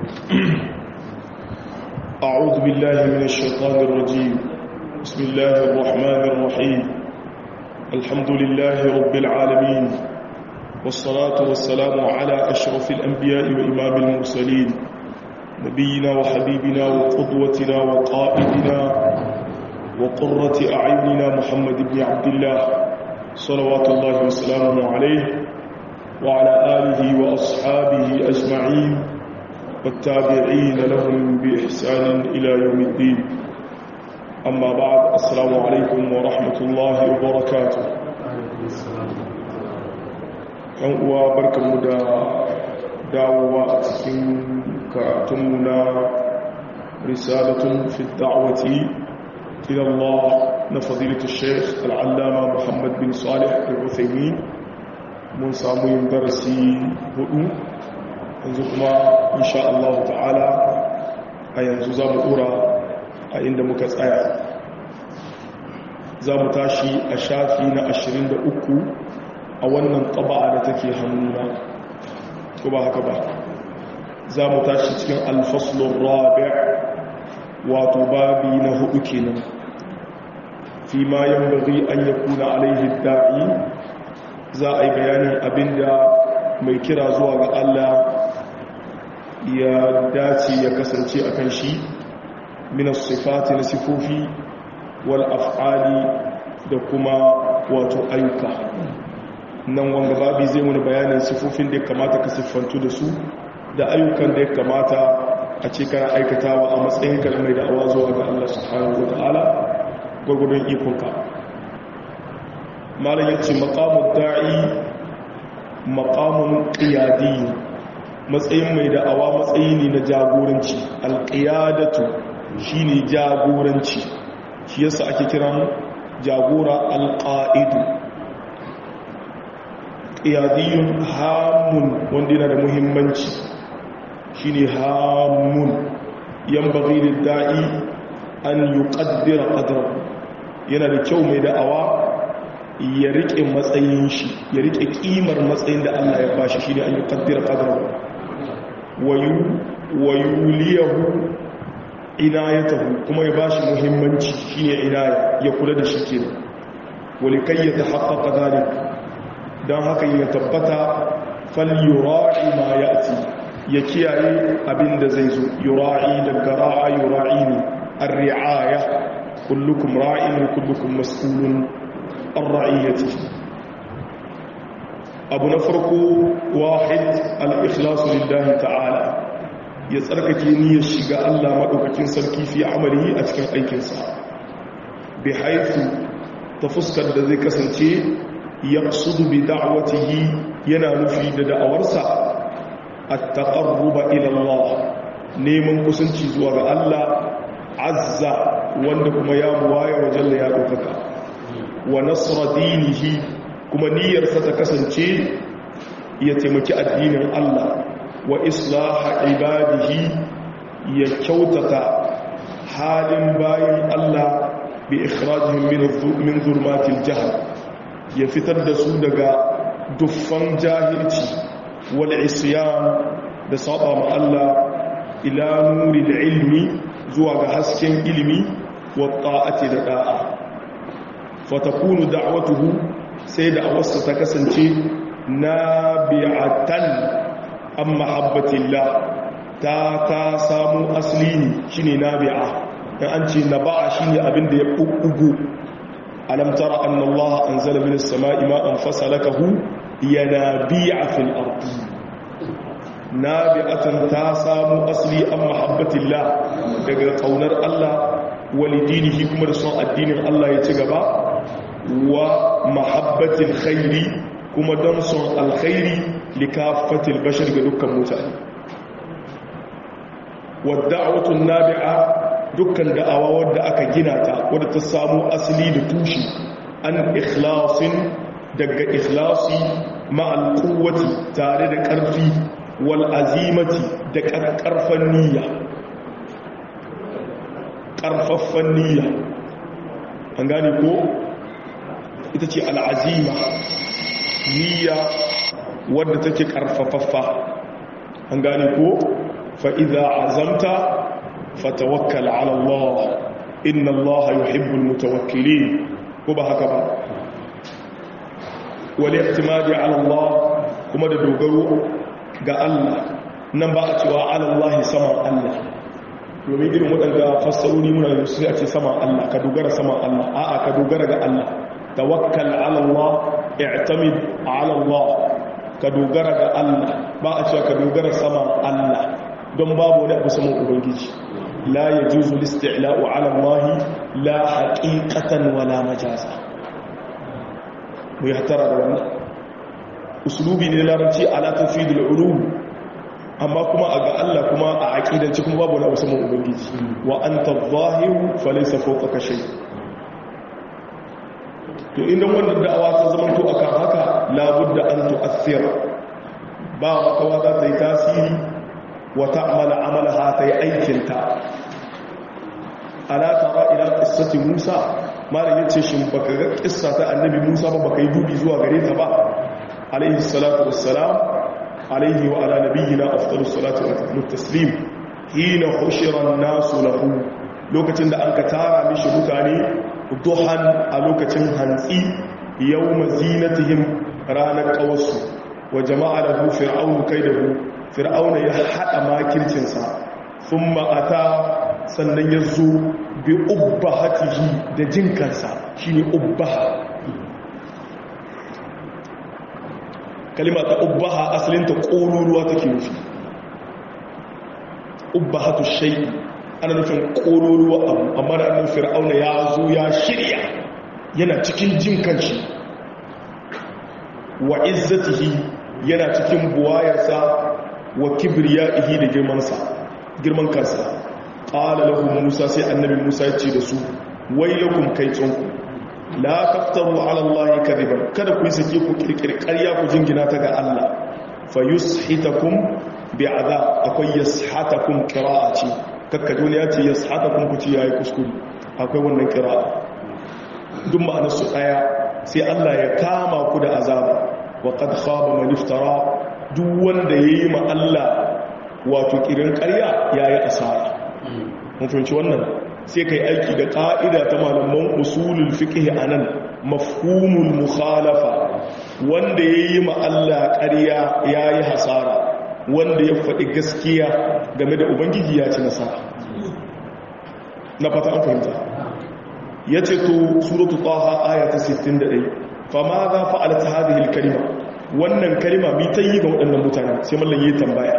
أعوذ بالله من الشيطان الرجيم بسم الله الرحمن الرحيم الحمد لله رب العالمين والصلاة والسلام على أشرف الأنبياء وإمام المرسلين نبينا وحبيبنا وقدوتنا وقائدنا وقرة أعيننا محمد بن عبد الله صلوات الله وسلامه عليه وعلى آله وأصحابه أجمعين والتابعين لهم بإحسان إلى يوم الدين أما بعد السلام عليكم ورحمة الله وبركاته ‘yan uwa barkanmu da dawowa a cikin karatunmu na risalatun fi da'awati ila Allah na fadilatu sheikh al'allama Muhammad bin Salih al-Uthaymin mun samu yin darasi hudu yanzu kuma insha Allah ta'ala a yanzu za mu dora a inda muka tsaya za mu tashi a shafi na 23 a wannan taba'a da take hannuna ko ba haka ba za mu tashi cikin alfaslun rabi wato babi na hudu kenan fi ma yan bari an ya kuna alaihi da'i za a yi bayanin abinda mai kira zuwa ga Allah ya dace ya kasance a kan shi minas sifati na sifofi wal af'ali da kuma wato ayyuka nan wanga babi zai wani bayanin sifofin da ya kamata ka siffantu da su da ayyukan da ya kamata a ce kana aikatawa a matsayin kalmai da awa zuwa ga Allah subhanahu wa ta'ala gwagwadon ikonka malam yace maqamud da'i maqamun qiyadi matsayin mai da'awa matsayi ne na jagoranci alqiyadatu shine jagoranci shi yasa ake kiran jagora alqaidu qiyadiyun hamun wanda yana da muhimmanci shine hamun yanbaghi lid-da'i an yuqaddira qadrahu yana da kyau mai da'awa ya rike matsayin shi ya rike kimar matsayin da Allah ya bashi shine an yuqaddira qadrahu wayu wayuliyahu inayatahu kuma ya bashi muhimmanci shine inaya ya kula da shi kenan walikai ya tahaqqaqa dhalik dan haka ya tabbata fal yura'i ma ya'ti ya kiyaye abinda zai zo yura'i daga ra'a yura'ini ar-ri'aya kullukum ra'in wa kullukum mas'ulun an ra'iyatihi abu na farko wahid al-ikhlasu lillahi ta'ala ya tsarkake niyyar shiga Allah madaukakin sarki fi amalihi a cikin aikinsa bi haythu ta fuskar da zai kasance yaqsudu bi da'watihi yana nufi da da'awarsa at-taqarruba ila Allah neman kusanci zuwa ga Allah azza wanda kuma ya buwaya wajen da ya ɗaukaka wa nasra dinihi kuma niyyarsa ta kasance ya taimaki addinin Allah wa islaha ibadihi ya kyautata halin bayan Allah bi ikhrajihim min zulmatil jahl ya fitar da su daga duffan jahilci wal isyan da saba ma Allah ila nuril ilmi zuwa ga hasken ilimi wa ta'ati da da'a fatakunu da'watuhu sai da awarsa ta kasance nabi'atan an mahabbatillah ta ta samu asli ne shine nabi'a dan an ce naba'a shine abin da ya bubbugo alam tara anna Allah anzala minas sama'i ma'an fasalakahu yanabi'a fil ardi nabi'atan ta samu asli an mahabbatillah daga kaunar Allah walidinihi kuma da son addinin Allah ya ci gaba wa mahabbatil khairi kuma don son alkhairi likafatil bashar ga dukkan mutane wadda'awatun nabi'a dukkan da'awa wadda aka gina ta wadda ta samu asali da tushe an ikhlasin daga ikhlasi ma'al quwwati tare da ƙarfi wal azimati da ƙarfan niyya ƙarfaffan niyya an gane ko ita ce al'azima niyya wadda take ƙarfafaffa an gane ko fa idza azamta fatawakkal ala Allah inna Allah yuhibbul mutawakkilin ko ba haka ba wal i'timadi ala Allah kuma da dogaro ga Allah nan ba a cewa ala Allah sama Allah domin irin waɗanda fassaroni muna da su a ce sama Allah ka dogara sama Allah a'a ka dogara ga Allah tawakkal ala Allah i'tamid ala Allah ka dogara ga Allah ba a cewa ka dogara sama Allah don babu wani abu saman ubangiji la yajuzu listi'la'u ala Allah la haqiqatan wala majaza mu yahtara da wannan uslubi ne larabci ala tafidul ulum amma kuma a ga Allah kuma a aqidanci kuma babu wani abu saman ubangiji wa anta adh-dhahiru falaysa fawqaka shay' to inda wannan da'awa ta zama to akan haka labudda an tu'athir ba makawa za ta yi tasiri wa ta'mala amalaha ta yi aikinta ala tara ila qissati Musa malam yace shin baka ga kissa ta annabi Musa ba baka yi dubi zuwa gare ta ba alaihi salatu wassalam alaihi wa ala nabiyyina afdalus salatu wa taslim hina hushira an-nasu lahu lokacin da an ka tara mishi mutane duhan a lokacin hantsi yau mazinatihim ranar kawarsu wa jama'a da hu fir'aunu kai da hu fir'auna ya haɗa makircinsa sun ma'ata sannan ya zo bi ubba hatihi da jinkansa shi ne ubba kalima ta ubba asalinta ƙoruruwa take nufi ubba hatu shai'i ana nufin ƙororuwa abu amma da annan fir'auna ya zo ya shirya yana cikin jin kanshi wa izzatihi yana cikin buwayarsa wa kibriyaihi da girmansa girman kansa qala lahu musa sai annabi musa ya ce da su wayyakum kai tsonku la taftaru ala allahi kadiban kada ku yi sake ku kirkiri ƙarya ku jingina ta ga Allah fa yushitakum bi'adab akwai yashatakum qira'ati kakkajo ne ya ce ya sata kun kuci ya yi kuskuri akwai wannan kira duk ma'anarsu ɗaya sai Allah ya kama ku da azaba wa qad khaba man iftara duk wanda yayi ma Allah wato kirin ƙarya yayi asara mun fahimci wannan sai kai aiki da ƙa'ida ta malaman usulul fiqh anan mafhumul mukhalafa wanda yayi ma Allah ƙarya yayi hasara wanda ya faɗi gaskiya game da ubangiji ya ci nasara na fata an fahimta ya ce to suratu taha aya ta 61 fama za fa'ala ta hadhihi kalima wannan kalima bi ta yi ga waɗannan mutane sai mallan yi tambaya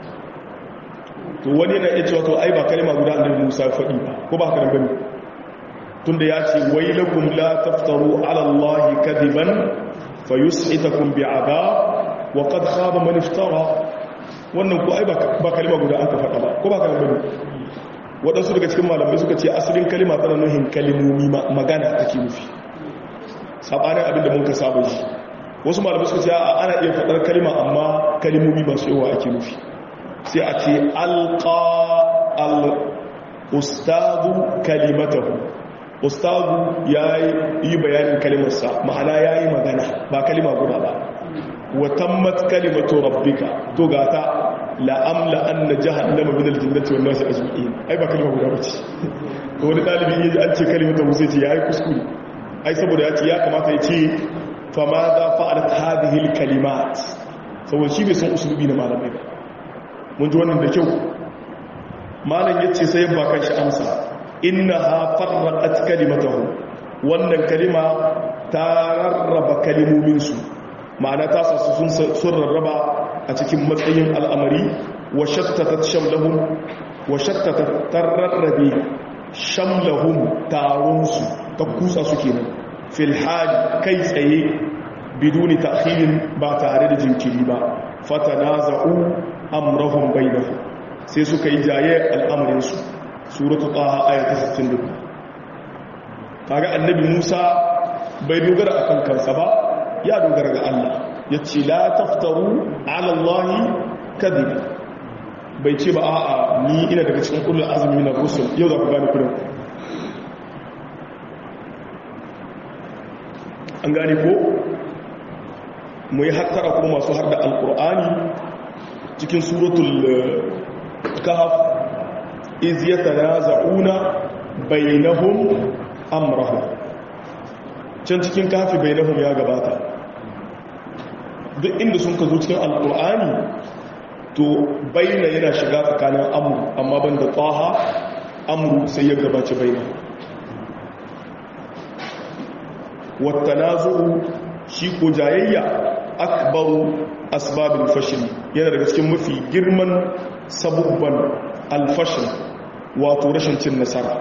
to wani yana iya cewa to ai ba kalima guda annabi Musa faɗi ba ko ba haka bane tunda ya ce wailakum la taftaru ala allahi kadiban fayus'itakum bi'adab wa qad khaba man iftara wannan ko ai ba kalima guda aka faɗa ba ko ba kalima bane waɗansu daga cikin malamai suka ce asalin kalima tana nuhin kalimomi magana take nufi sabanin abin da mun ka saba shi wasu malamai suka ce ana iya faɗar kalima amma kalimomi masu yawa ake nufi sai a ce alqa al ustadu kalimatahu ustadu yayi bayanin kalimarsa ma'ana yayi magana ba kalima guda ba watammat kalimatu rabbika to gata la amla anna jahannama min aljannati wan nasi ajma'in ai ba kalma guda bace to wani dalibi yaji an ce kalimatu musa ce yayi kuskure ai saboda ya ce ya kamata ya ce fa ma za fa'alat hadhihi alkalimat saboda shi bai san usulubi na malamai ba mun ji wannan da kyau malam yace sai ba kan shi amsa innaha farraqat kalimatahu wannan kalima ta rarraba kalimomin su ma'ana ta sasu sun rarraba a cikin matsayin al'amari wa shattata shamlahum wa shattata tararrabe shamlahum taronsu ta kusa su kenan fil hali kai tsaye biduni ta'khirin ba tare da jinkiri ba fatanaza'u amrahum bainahum sai suka yi jaye al'amarin su suratu taha ayat 62 kaga annabi Musa bai dogara akan kansa ba ya dogara ga Allah ya ce la taftaru ala Allahi kadhiba bai ce ba a'a ni ina daga cikin kullum azumi na rusul yau za ku gane kudin an gane ko mu yi hattara kuma masu har da alkur'ani cikin suratul kahf iz yatanaza'una bainahum amrahum can cikin kafi bainahum ya gabata duk inda sun ka zo cikin alkur'ani to baina yana shiga tsakanin amru amma banda taha amru sai ya gabaci baina wattanazu shi ko jayayya akbaru asbabul fashl yana daga cikin mafi girman sabubban alfashin wato rashin cin nasara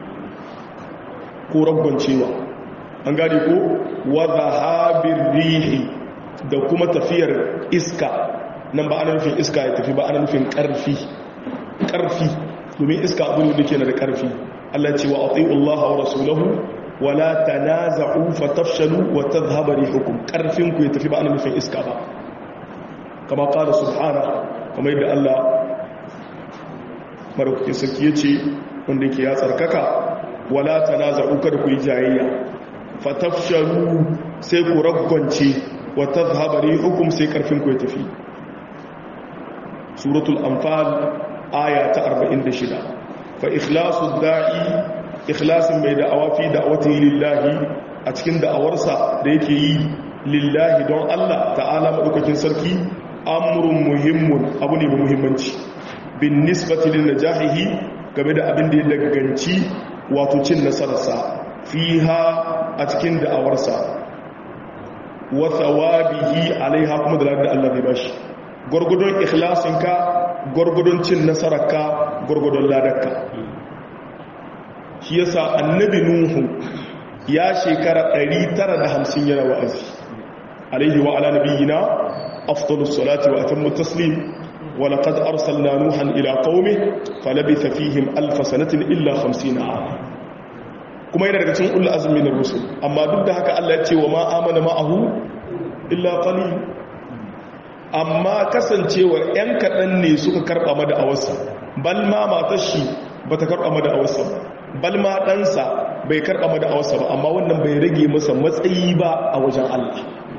ko cewa an gane ko wadda habir rihi da kuma tafiyar iska nan ba ana nufin iska ya tafi ba ana nufin karfi karfi domin iska abu ne da ke na da karfi Allah ce wa ati'u Allah wa rasulahu wa la tanaza'u fatafshalu wa tadhhabu rihukum karfin ku ya tafi ba ana nufin iska ba kama qala subhana kamar yadda Allah maraukakin sarki ya ce wanda ke ya tsarkaka wala tanaza'u kada ku yi jayayya fatafshalu sai ku ragwance wa tadhhabu rihukum sai karfin ku ya tafi suratul anfal aya ta 46 fa ikhlasu da'i ikhlasin mai da'awa fi da'awati lillahi a cikin da'awarsa da yake yi lillahi don Allah ta'ala madaukakin sarki amrun muhimmun abu ne mai muhimmanci bin nisbati lin najahihi game da abin da ya daganci wato cin nasararsa fiha a cikin da'awarsa wa thawabihi alaiha kuma da ladar Allah bai bashi gurgudun ikhlasinka gurgudun cin nasararka gurgudun ladarka shi yasa annabi nuhu ya shekara 950 yana wa'azi alaihi wa ala nabiyina afdalus salati wa atammu taslim ولقد أرسلنا نوحا إلى قومه فلبث فيهم ألف سنة إلا خمسين عاما kuma yana daga cikin ulul azmi na rusul amma duk da haka Allah ya ce wa ma amana ma'ahu illa qalil amma kasancewar yan kadan ne suka karba mada awarsa bal ma matar shi bata karba mada awarsa bal ma ɗansa bai karba mada awarsa ba amma wannan bai rage masa matsayi ba a wajen Allah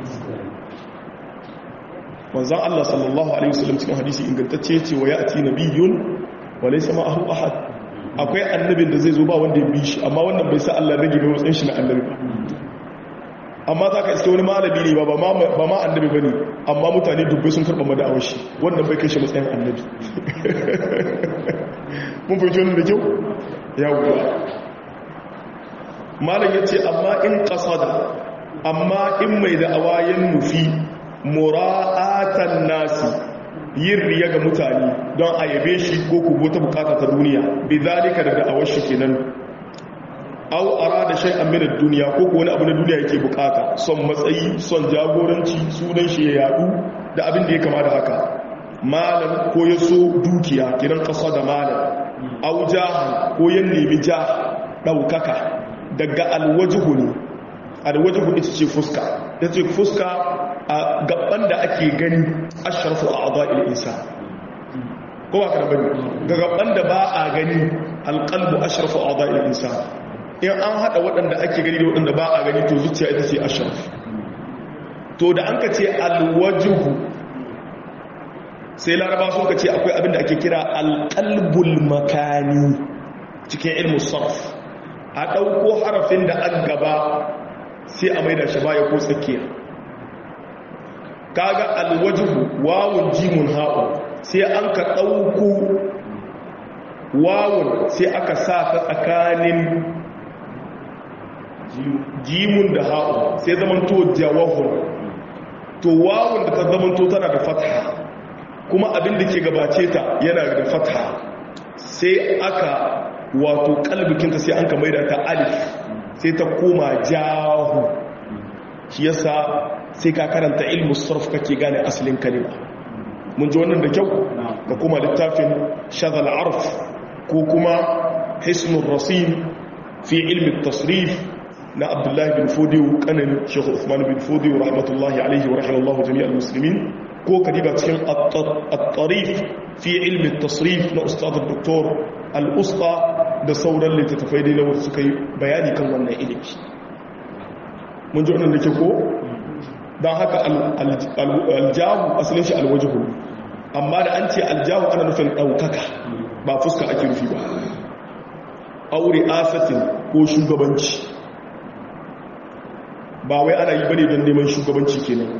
manzon Allah sallallahu alaihi wasallam cikin hadisi ingantacce ce wa ya'ti nabiyyun wa laysa ma'ahu ahad akwai annabin da zai zo ba wanda ya bi shi amma wannan bai sa Allah rage mai matsayin shi na annabi ba amma za ka iske wani malami ne ba ba ma annabi ba ne amma mutane dubbai sun karɓa mada awashi wannan bai kai shi matsayin annabi mun fahimci wannan da kyau ya wuwa malam ya ce amma in ƙasada amma in mai da awayen nufi mura'atan nasi yin riya ga mutane don a yabe shi ko kubo ta bukata ta duniya bi zalika da da'awar shi kenan aw arada shay'an min ad-dunya ko ko wani abu na duniya yake bukata son matsayi son jagoranci sunan shi ya yadu da abin da ya kama da haka malam ko ya so dukiya kiran kasa da malam aw jahan ko ya nemi ja daukaka daga alwajhu ne alwajhu ita ce fuska ita ce fuska a gaban da ake gani ashrafu a'dha'il insan ko ba ka bane ga gaban da ba a gani alqalbu ashrafu a'dha'il insan in an hada waɗanda ake gani da waɗanda ba a gani to zuciya ita ce ashraf to da an ka ce alwajhu sai laraba sun ka ce akwai abin da ake kira alqalbul makani cikin ilmu sarf a ɗauko harafin da an gaba sai a maida shi baya ko tsakiya kaga alwajhu wawun jimun ha'u sai an ka ɗauko wawun sai aka sa ta tsakanin jimun da ha'u sai zamanto jawahun to wawun da ta zamanto tana da fatha kuma abin da ke gabace ta yana da fatha sai aka wato kalbikinta sai an ka maida ta alif sai ta koma jahu shi yasa sai ka karanta ilmu sarf kake gane asalin kalima mun ji wannan da kyau da kuma littafin shagal arf ko kuma hisnul rasim fi ilmi tasrif na abdullahi bin fodiyo kanin shekhu usman bin fodiyo rahmatullahi alaihi wa rahimallahu jami'al muslimin ko kadiba cikin at-tarif fi ilmi tasrif na ustad doktor al-usta da sauran littattafai dai na wasu suka yi bayani kan wannan ilimi mun ji wannan da ke ko don haka aljahu asalin shi alwajihu amma da an ce aljahu ana nufin ɗaukaka ba fuska ake rufi ba aure asatin ko shugabanci ba wai ana yi bane don neman shugabanci kenan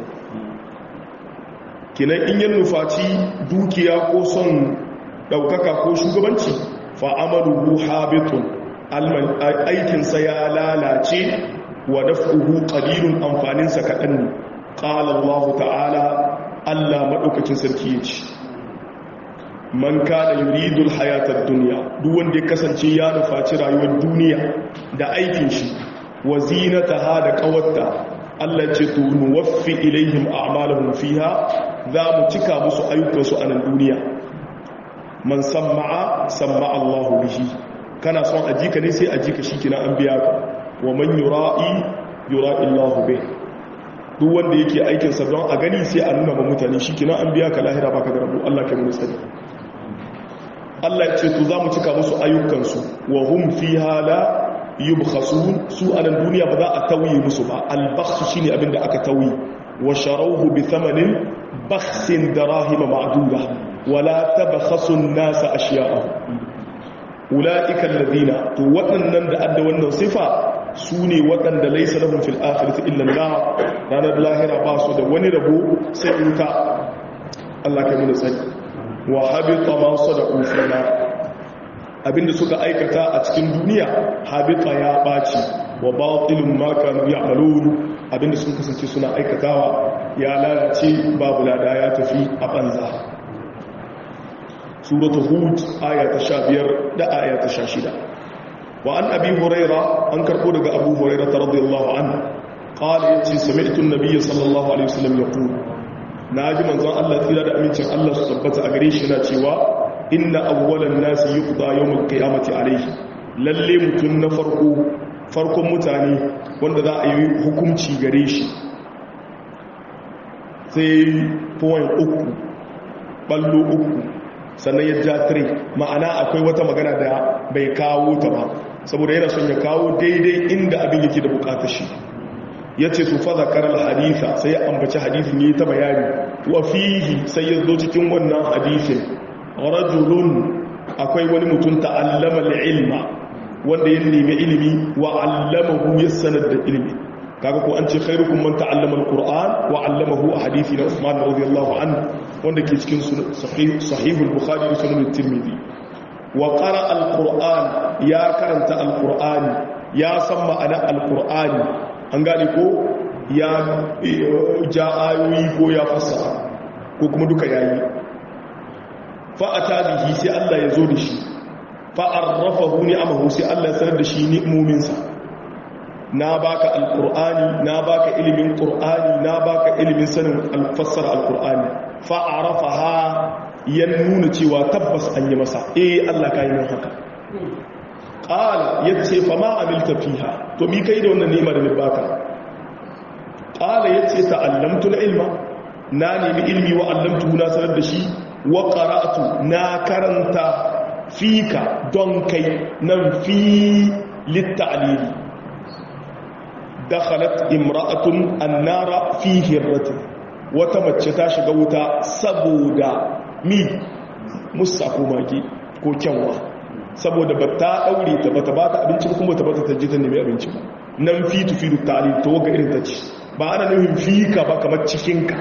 kenan in yin nufaci dukiya ko son ɗaukaka ko shugabanci fa'amalu habitun aikinsa ya lalace wa daf'uhu qalilun amfaninsa kaɗan ne qala Allah ta'ala Allah madaukakin sarki yace man kana yuridul hayatad dunya duk wanda ya kasance ya nufaci rayuwar duniya da aikin shi wa zinataha da qawatta Allah ce to nuwaffi ilaihim a'malahum fiha za mu cika musu ayyukansu a nan duniya man samma'a samma'a Allah bihi kana son ajika ne sai ajika shikina an biya ka wa man yura'i yura'i Allah bih duk wanda yake aikin sa don a gani sai a nuna ma mutane shikina an biya ka lahira baka da rabu Allah kai mu sani Allah ya ce to za mu cika musu ayyukansu wa hum fiha la yubkhasun su a nan duniya ba za a tauye musu ba al-bakhs shine abinda aka tauye wa sharawhu bi thamanin bakhsin darahima ma'duda wala tabkhasu an-nasa ashya'ahum ulaika alladhina to waɗannan da adda wannan sifa su ne waɗanda laisa lahum fil akhirati illa an ranar lahira ba su da wani rabo sai wuta Allah kai mu tsari wa habita ma sadaqu fina abinda suka aikata a cikin duniya habita ya baci wa batilun ma kanu ya'malun abinda sun kasance suna aikatawa ya lalace babu lada ya tafi a banza suratul hud aya ta 15 da aya ta 16 wa an abi huraira an karbo daga abu huraira radiyallahu anhu qala yace sami'tu an-nabiy sallallahu alaihi wasallam yaqul naji manzon Allah tsira da amincin Allah su tabbata a gare shi na cewa inna awwalan nasi yuqda yawmal qiyamati alayhi lalle mutun na farko farkon mutane wanda za a yi hukunci gare shi sai point uku ballo uku sannan ya ja tire ma'ana akwai wata magana da bai kawo ta ba saboda yana son ya kawo daidai inda abin yake da bukatar shi ya ce su fa zakarar haditha sai ya ambaci hadithin yi ta bayani wa fihi sai ya zo cikin wannan hadithin rajulun akwai wani mutum ta'allama ilma wanda ya nemi ilimi wa allamahu ya sanar da ilimi kaga ko an ce khairukum man ta'allama alquran wa 'allamahu a hadisi na Uthman radiyallahu anhu wanda ke cikin sahih sahihul bukhari da sunan tirmidhi wa qara alquran ya karanta alqurani ya san ma'ana alqurani an gane ko ya ja ayoyi ko ya fassara ko kuma duka yayi fa ata bihi sai Allah ya zo da shi fa arrafahu ni'amahu sai Allah ya sanar da shi ni'mominsa na baka alkur'ani na baka ilimin qur'ani na baka ilimin sanin alfassara alkur'ani fa arafaha ya nuna cewa tabbas an yi masa eh Allah ka yi min haka qala yace fa ma amilta fiha to mi kai da wannan ni'ima da ni baka qala yace ta'allamtu ilma na nemi ilmi wa allamtu na sanar da shi wa qara'tu na karanta fika don kai nan fi litta'lili dakhalat imra'atun annara fi hirratin wata mace ta shiga wuta saboda mi musa ko mage ko kyanwa saboda ba ta daure ta bata bata abinci ba kuma ta bata ta je ta nemi abinci ba nan fi tufidu ta'lil to ga irin ta ce ba ana nufin fika ba kamar cikinka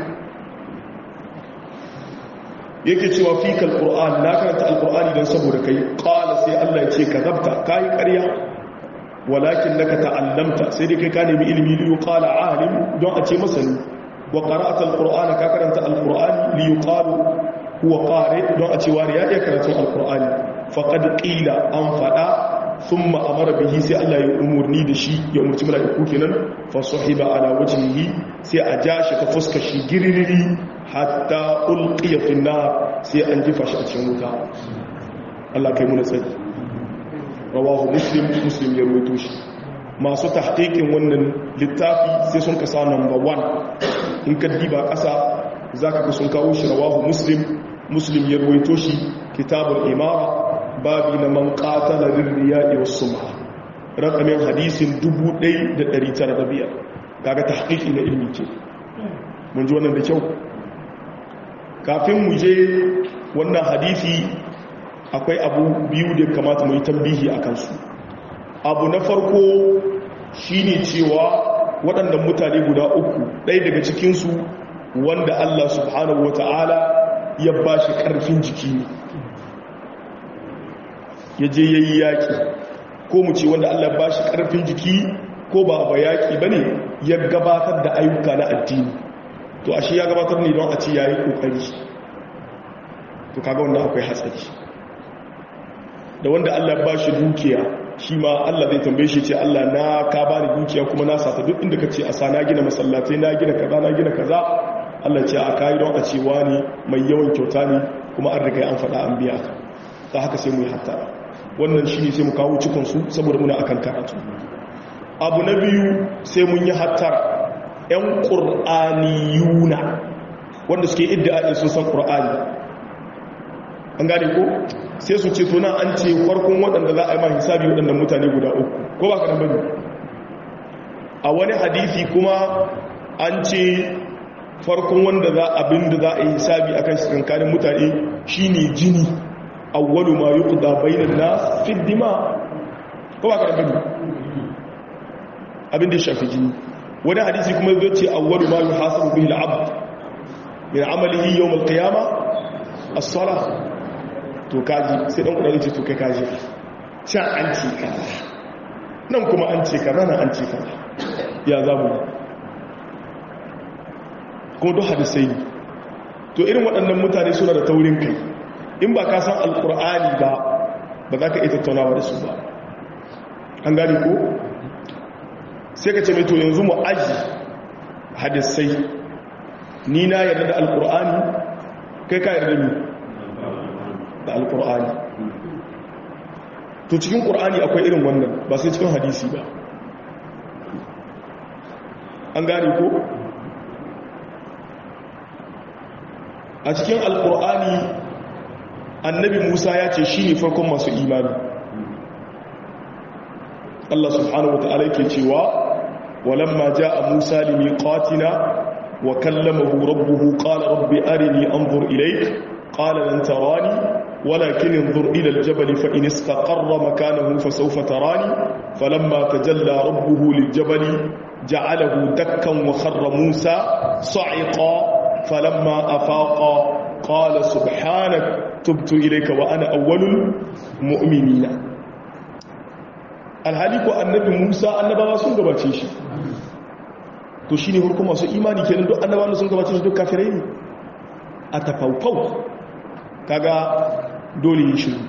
yake cewa fika alquran na karanta alqurani don saboda kai qala sai Allah ya ce kazabta kai ƙarya walakin naka ta'allamta sai dai kai ka nemi ilimi li yuqala alim don a ce masani wa qara'ata alqur'ana ka karanta alqur'ani li yuqalu huwa qari don a ce wani ya iya karatun alqur'ani faqad qila an fada thumma amara bihi sai Allah ya umurni da shi ya umurci malaiku kenan fa sahiba ala wajhihi sai a ja shi ta fuskar shi giririri hatta ulqiya fi nar sai an jifa shi a cikin wuta Allah kai mu na tsari rawahu muslim muslim ya rubuto shi masu tahqiqin wannan littafi sai sun kasa number 1 in ka diba kasa zaka ga sun kawo shi rawahu muslim muslim ya rubuto shi kitabul imara babi na man qatala lirriya'i was sum'a raqamin hadisin 1905 kaga tahqiqi na ilmi ce mun ji wannan da kyau kafin mu je wannan hadisi akwai abu biyu da kamata mu yi tambihi a kansu abu na farko shine cewa waɗannan mutane guda uku ɗaya daga cikinsu wanda Allah subhanahu wata'ala ya ba shi ƙarfin jiki ne ya je ya yi yaƙi ko mu ce wanda Allah ba shi ƙarfin jiki ko ba ba yaƙi ba ne ya gabatar da ayyuka na addini to ashe ya gabatar ne don a ce ya yi ƙoƙari to kaga wanda akwai hatsari da wanda Allah ba shi dukiya shi ma Allah zai tambaye shi ce Allah na ka ba ni dukiya kuma na sata duk inda ka ce a sa na gina masallatai na gina kaza na gina kaza Allah ce a kayi don a ce wani mai yawan kyauta ne kuma an riga an faɗa an biya ka ta haka sai mu yi hatta wannan shi ne sai mu kawo cikinsu saboda muna akan karatu abu na biyu sai mun yi hattara 'yan ƙur'aniyuna wanda suke idda sun san ƙur'ani an gane ko sai su ce tuna an ce farkon waɗanda za a yi ma hisabi waɗannan mutane guda uku ko ba ka bane a wani hadisi kuma an ce farkon wanda za abin da za a yi hisabi akan tsakankanin mutane shine jini awwalu ma yuqda bainan nas fi dima ko ba ka bane abin da shafi jini wani hadisi kuma zai ce awwalu ma yuhasabu bihi al-abd min amalihi yawm al-qiyamah as-salah to kaji sai dan kudari ce to kai kaji can an ce kaza nan kuma an ce kaza nan an ce kaza ya zamu kuma duk hadisai ne to irin waɗannan mutane suna da taurin kai in ba ka san alkur'ani ba ba za ka iya tattaunawa da su ba an gani ko sai ka ce mai to yanzu mu aji hadisai ni na yarda da alkur'ani kai ka yarda ni da alkur'ani to cikin ƙur'ani akwai irin wannan ba sai cikin hadisi ba an gane ko a cikin alkur'ani annabi musa ya ce shi ne farkon masu imani Allah subhanahu wa ta'ala yake cewa walamma ja'a musa limiqatina wa kallamahu rabbuhu qala rabbi arini anzur ilayk qala lan tarani ولكن انظر إلى الجبل فإن استقر مكانه فسوف تراني فلما تجلى ربه للجبل جعله دكا وخر موسى صعقا فلما أفاق قال سبحانك تبت إليك وأنا أول المؤمنين alhali ko annabi Musa annabawa sun gabace shi to shine hurkun masu imani kenan duk annabawa sun gabace shi duk kafirai ne a tafaufau kaga dole yi shiru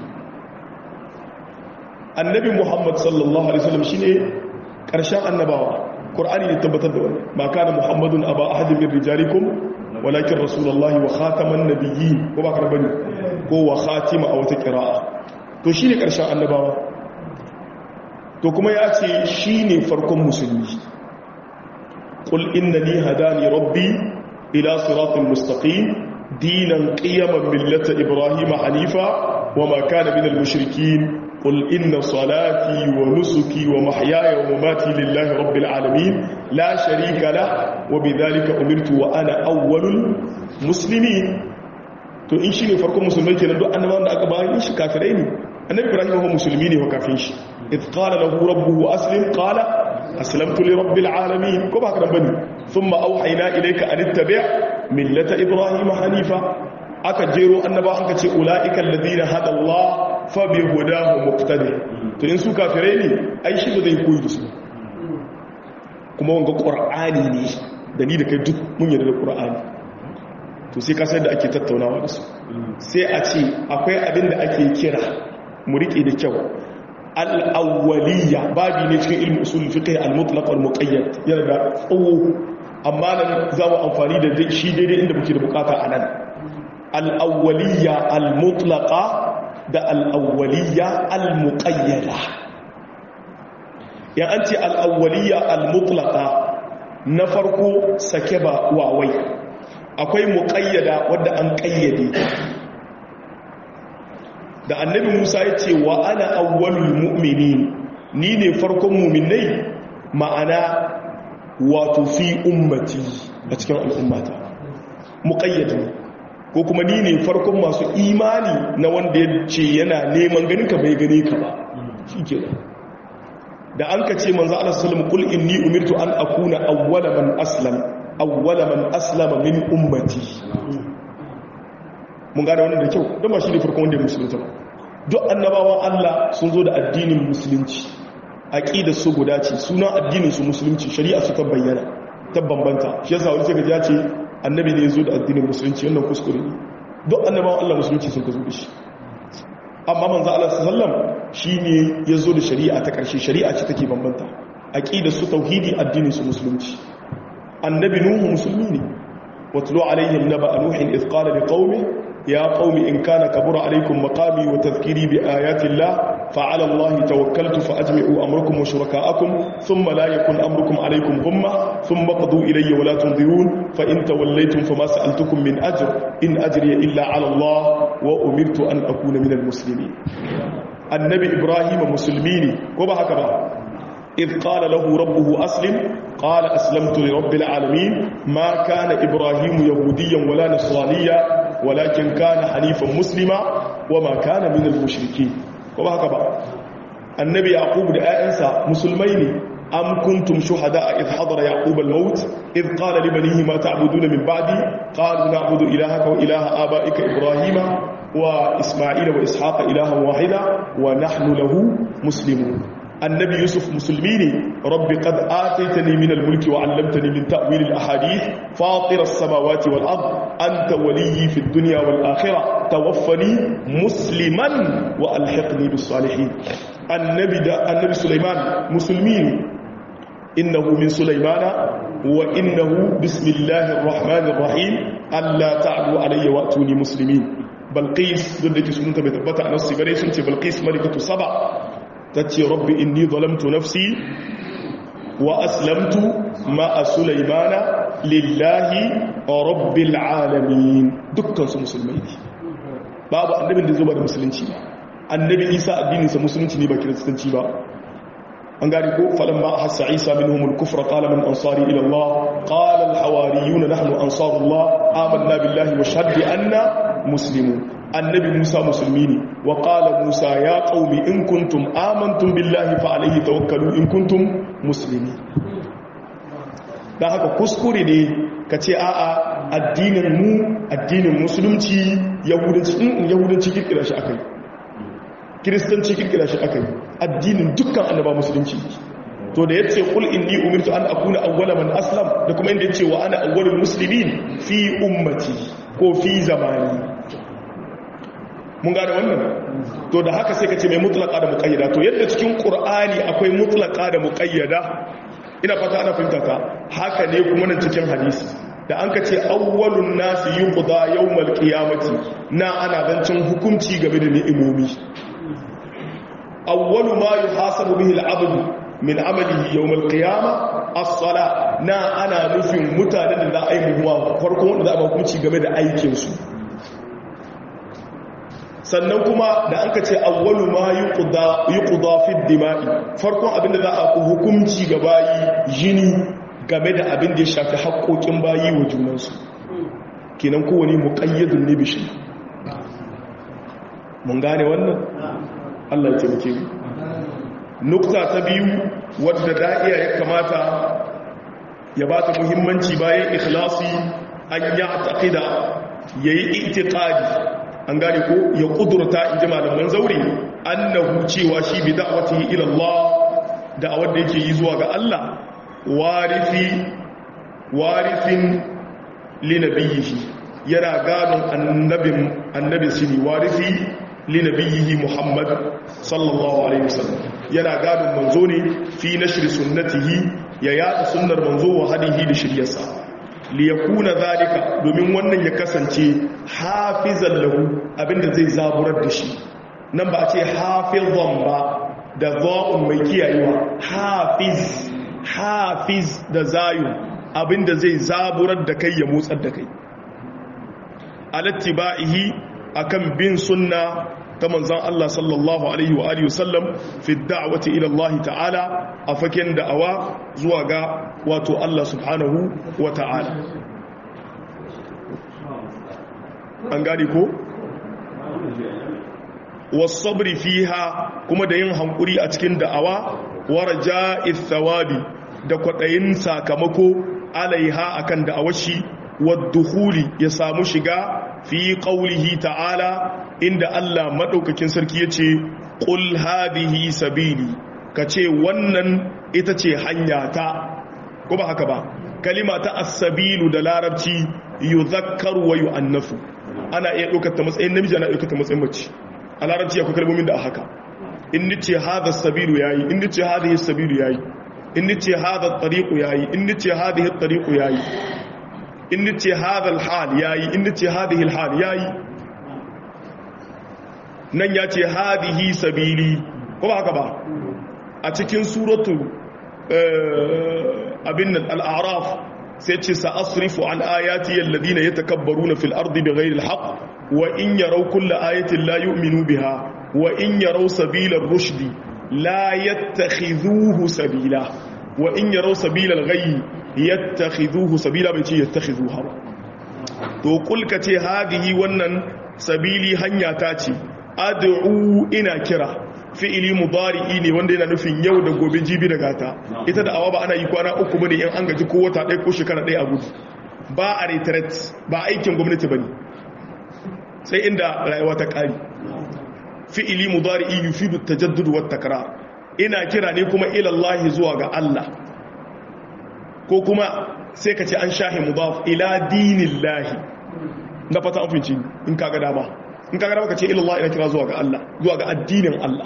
annabi Muhammad sallallahu alaihi wasallam shine karshen annabawa qur'ani ne tabbatar da wannan ma kana muhammadun aba ahadin min rijalikum walakin rasulullahi wa khataman nabiyyin ko ba ka bane ko wa khatima a wata qira'a to shine karshen annabawa to kuma ya ce shine farkon musulmi qul innani hadani rabbi ila siratal mustaqim dinan qiyaman millata ibrahima hanifa wama kana minal mushrikeen قل إن صلاتي ونسكي ومحياي ومماتي لله رب العالمين لا شريك له وبذلك أمرت وأنا أول المسلمين to in shine farkon musulmai kenan duk annabawan da aka bayan shi kafirai ne annabi ibrahim ko musulmi ne ko kafin shi id qala lahu rabbuhu aslim qala aslamtu li rabbil alamin ko ba ka bane thumma awhayna ilayka an ittabi' millata ibrahim hanifa aka jero annaba an ka ce ula'ikan ladina hada Allah fa bi hudahu muqtadi to in su kafirai ne ai shi ba zai koyi da su kuma wanga qur'ani ne da ni da kai duk mun yarda da qur'ani to sai ka san da ake tattaunawa da su sai a ce akwai abin da ake kira mu rike da kyau al-awwaliyya babi ne cikin ilmi usul fiqh al-mutlaq wal muqayyad yana da tsawo amma nan za mu amfani da shi daidai inda muke da bukata a nan al'awwaliya al-mutlaka da al'awwaliya al-muƙayyada ya an ce al'awwaliya al-mutlaka na farko sake ba wawai akwai muƙayyada wadda an ƙayyade da annabi musa ya ce wa ana awwalul mu'mini ni ne farkon muminai ma'ana wato fi ummati a cikin al'ummata muƙayyade ko kuma ni ne farkon masu imani na wanda ya ce yana neman ganin ka bai gane ka ba shi ke da an ka ce manzo Allah sallallahu alaihi wasallam inni umirtu an akuna awwala man aslam awwala man aslama min ummati mun gane wannan da kyau don ba shi ne farkon wanda ya musulunta ba duk annabawan Allah sun zo da addinin musulunci aqidar su guda ce suna addinin su musulunci shari'a su ta bayyana ta bambanta shi yasa wani sai ga ce annabi ne ya zo da addinin musulunci wannan kuskure ne duk annabawan Allah musulunci sun ka zo da shi amma manzo Allah sallam shine ya zo da shari'a ta ƙarshe shari'a ce take bambanta aqidar su tauhidi addinin su musulunci annabi nuhu musulmi ne watlu alaihim naba nuhin idh qala liqaumi ya qaumi in kana kabura alaikum maqami wa tadhkiri bi ayati llah fa ala allahi tawakkaltu fa ajmi'u amrakum wa shuraka'akum thumma la yakun amrukum alaykum ghumma thumma qadu ilayya wa la tunzirun fa in tawallaytum fama sa'altukum min ajr in ajriya illa ala allah wa umirtu an akuna min almuslimin annabi ibrahim musulmi ne ko ba haka ba إذ قال له ربه أسلم قال أسلمت لرب العالمين ما كان إبراهيم يهوديا ولا نصرانيا ولكن كان حنيفا مسلما وما كان من المشركين وهكذا النبي يعقوب لآئنسا مسلمين أم كنتم شهداء إذ حضر يعقوب الموت إذ قال لبنيه ما تعبدون من بعدي قالوا نعبد إلهك وإله آبائك إبراهيم وإسماعيل وإسحاق إلها واحدا ونحن له مسلمون النبي يوسف مسلميني رب قد آتيتني من الملك وعلمتني من تأويل الأحاديث فاطر السماوات والأرض أنت ولي في الدنيا والآخرة توفني مسلما وألحقني بالصالحين النبي, دا النبي سليمان مسلمين إنه من سليمان وإنه بسم الله الرحمن الرحيم ألا تعدوا علي وأتوني مسلمين بلقيس ضدك سنة بتبتع نفسي بريسنتي بلقيس ملكة سبع تتي رب إني ظلمت نفسي وأسلمت مع سليمان لله رب العالمين دكان مسلمين babu annabin da zuba da musulunci ba annabi isa addininsa musulunci ne ba kiristanci ba an gani ko falan ba hassa isa minhum al-kufra qala man ansari ila allah qala al-hawariyun nahnu ansarullah amanna billahi wa shahadu anna muslimun annabi musa musulmi ne wa qala musa ya qaumi in kuntum amantum billahi fa alayhi tawakkalu in kuntum muslimin dan haka kuskure ne ka ce a'a addinin mu addinin musulunci yahudanci in yahudanci kirkira shi akai kiristanci kirkira shi akai addinin dukkan annaba musulunci to da yace qul inni umirtu an akuna awwala man aslam da kuma inda yace wa ana awwalul muslimin fi ummati ko fi zamani mun gane wannan to da haka sai ka ce mai mutlaka da muqayyada to yadda cikin qur'ani akwai mutlaka da muqayyada ina fata ana fahimta ka haka ne kuma nan cikin hadisi da an ka ce awwalun nasi yuqda yawmal qiyamati na ana zancin hukunci game da ni'imomi awwalu ma yuhasabu bihi al-'abdu min 'amalihi yawmal qiyamah as-sala na ana nufin mutanen da za a yi muhuwa farko wanda za a hukunci game da aikin su sannan kuma da an ka ce awwalu ma yuqda fi dima'i farkon abinda za a hukunci ga bayi jini game da abin da ya shafi haƙoƙin bayi wa junansu kenan kowane muƙayyadun ne bishi mun gane wannan Allah ya taimake mu nukta ta biyu wadda da'iya ya kamata ya ba ta muhimmanci bayan ikhlasi an ya taqida yayi itiqadi an gane ko ya kudurta in ji malaman zaure annahu cewa shi bi da'watihi ila Allah da'awar da yake yi zuwa ga Allah warifi warifin linabiyihi yana gadon annabin annabin shi ne warifi linabiyihi Muhammad sallallahu alaihi wasallam yana gadon manzo ne fi nashri sunnatihi ya yada sunnar manzo wa hadihi da shiryarsa liyakuna zalika domin wannan ya kasance hafizan lahu abinda zai zaburar da shi nan ba a ce hafizan ba da za'un mai kiyayewa hafiz hafiz da zayu abinda zai zaburar da kai ya motsar da kai alattiba'ihi akan bin sunna ta manzan Allah sallallahu alaihi wa alihi wasallam fi da'wati ila Allah ta'ala a faken da'awa zuwa ga wato Allah subhanahu wa ta'ala an gane ko wasabri fiha kuma da yin hankuri a cikin da'awa waraja thawabi da kwaɗayin sakamako alaiha akan da'awashi wadduhuli ya samu shiga fi qaulihi ta'ala inda Allah madaukakin sarki yace qul hadhihi sabili kace wannan ita ce hanya ta ko ba haka ba kalima ta as-sabilu da larabci yuzakkaru wa yu'annafu ana iya ɗaukar ta matsayin namiji ana ɗaukar ta matsayin mace a larabci akwai kalmomin da haka in nace hadha sabilu yayi in nace hadhihi sabilu yayi in nace hadha at-tariqu yayi in nace hadhihi at-tariqu yayi in nace hadha al-hal yayi in nace hadhihi al-hal yayi nan yace hadhihi sabili ko ba haka ba a cikin suratu abin al-a'raf sai ce sa'asrifu an ayati alladhina yatakabbaruna fil ardi bighayri al-haqq wa in yaraw kulla ayatin la yu'minu biha wa in yaraw sabila ar-rushd la yattakhidhuhu sabila wa in yaraw sabila al-ghayy yattakhidhuhu sabila bai ce yattakhidhuha ba to kulka ce hadihi wannan sabili hanya ta ce ad'u ina kira fi'ili mudari'i ne wanda yana nufin yau da gobe jibi da gata ita da awa ba ana yi kwana uku bane in an gaji ko wata ɗaya ko shekara ɗaya a gudu ba a retret ba aikin gwamnati bane sai inda rayuwa ta ƙari fi'ili mudari'i yufidu tajaddud wa takrar ina kira ne kuma ila Allah zuwa ga Allah ko kuma sai ka ce an shahi mudaf ila dinillahi na fata afinci in kaga dama in kaga dama ka ce ila Allah ina kira zuwa ga Allah zuwa ga addinin Allah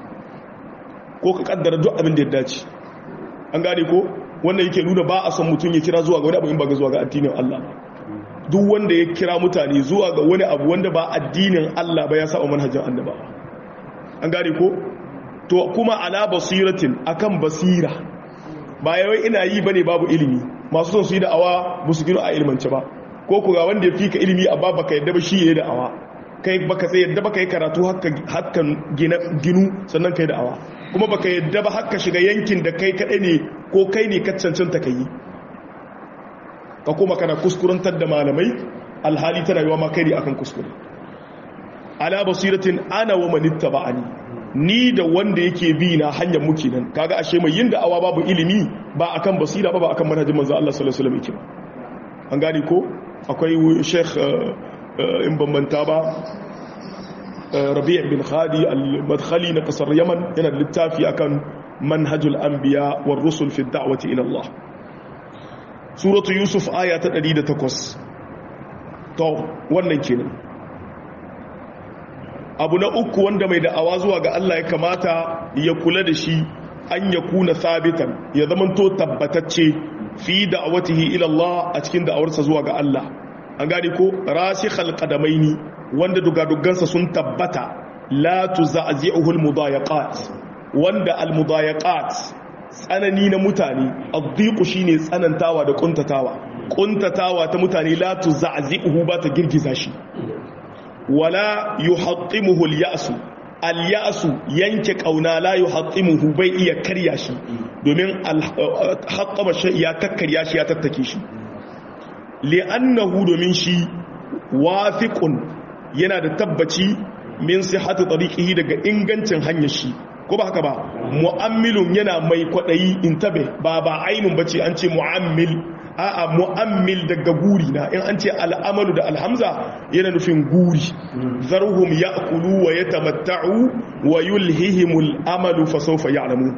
ko ka kaddara duk abin da ya dace an gane ko wanda yake nuna ba a son mutum ya kira zuwa ga wani abu in ba ga zuwa ga addinin Allah duk wanda ya kira mutane zuwa ga wani abu wanda ba addinin Allah ba ya sa manhajin annaba an gane ko to kuma ala basiratin akan basira ba yawai ina yi bane babu ilimi masu son su yi da'awa ba su gino a ilmance ba ko ku ga wanda ya fi ka ilimi a ba baka yadda ba shi ya yi da'awa kai baka sai yadda baka yi karatu hakan ginu sannan kai da'awa kuma baka yadda ba haka shiga yankin da kai kadai ne ko kai ne ka cancanta ka yi ka kuma kana kuskurantar da malamai alhali tana yiwa ma kai ne akan kuskure ala basiratin ana wa manitta ba'ani ni da wanda yake bi na hanyar muke nan kaga ashe mai yin da'awa babu ilimi ba akan basira ba ba akan manhajin manzo Allah sallallahu alaihi wasallam yake ba an gane ko akwai sheikh in bambanta ba rabi' bin khadi al-madkhali na kasar yaman yana da littafi akan manhajul anbiya war rusul fi da'wati ila Allah suratu yusuf aya ta 108 to wannan kenan abu na uku wanda mai da'awa zuwa ga Allah ya kamata ya kula da shi an ya kuna sabitan ya zamanto tabbatacce fi da'awatihi ila Allah a cikin da'awarsa zuwa ga Allah an gane ko rasikhal qadamaini wanda dugadugansa sun tabbata la tuza'zi'uhu almudayaqat wanda almudayaqat tsanani na mutane addiqu shine tsanantawa da kuntatawa kuntatawa ta mutane la tuza'zi'uhu ba ta girgiza shi wala yuhattimuhu al-ya'su al-ya'su yanke kauna la yuhattimuhu bai iya karya shi domin hattama shi ya kakkarya shi ya tattake shi li'annahu domin shi wafiqun yana da tabbaci min sihhati tariqihi daga ingancin hanyar shi ko ba haka ba mu'ammilun yana mai kwadayi intabe ba ba ainun bace an ce mu'ammil a'a mu'ammil daga guri na in an ce al'amalu da alhamza yana nufin guri zarhum ya'kulu wa yatamatta'u wa yulhihimul amalu fa sawfa ya'lamun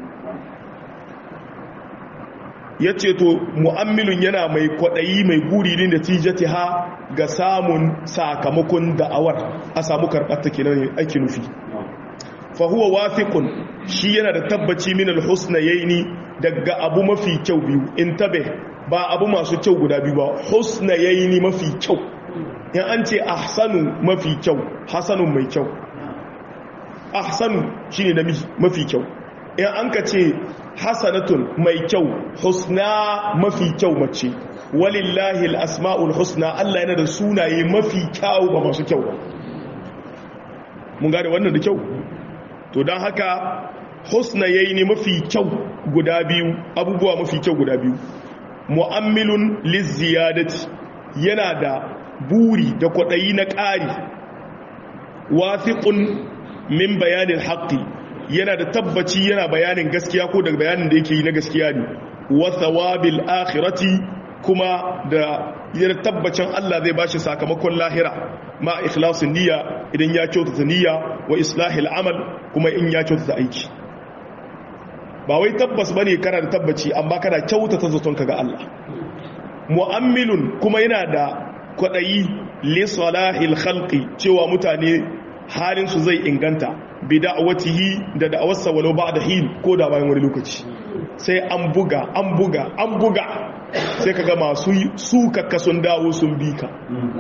yace to mu'ammilun yana mai kwadayi mai guri ne da tijatiha ga samun sakamakon da'awar a samu karbar ta kenan ake nufi fa huwa wafiqun shi yana da tabbaci min al-husnayaini daga abu mafi kyau biyu intabe ba abu masu kyau guda biyu ba husna yayi mafi kyau in an ce ahsanu mafi kyau hasanun mai kyau ahsanu shine namiji mafi kyau in an ka ce hasanatun mai kyau husna mafi kyau mace walillahi al-asma'ul husna Allah yana da sunaye mafi kyau ba masu kyau ba mun gane wannan da kyau to don haka husna yayi mafi kyau guda biyu abubuwa mafi kyau guda biyu mu'ammilun lizziyadati yana da buri da kwaɗayi na ƙari wafiƙun min bayanin haƙƙi yana da tabbaci yana bayanin gaskiya ko daga bayanin da yake yi na gaskiya ne wa thawabil akhirati kuma da yana tabbacin Allah zai bashi sakamakon lahira ma ikhlasin niyya idan ya kyautata niyya wa islahil amal kuma in ya kyautata aiki ba wai tabbas bane kana da tabbaci amma kana kyautata zaton ka ga Allah mu'ammilun kuma yana da kwadayi li salahil khalqi cewa mutane halin su zai inganta bi da'awatihi da da'awarsa walau ba'da hin ko da bayan wani lokaci sai an buga an buga an buga sai kaga masu suka sun dawo sun bi ka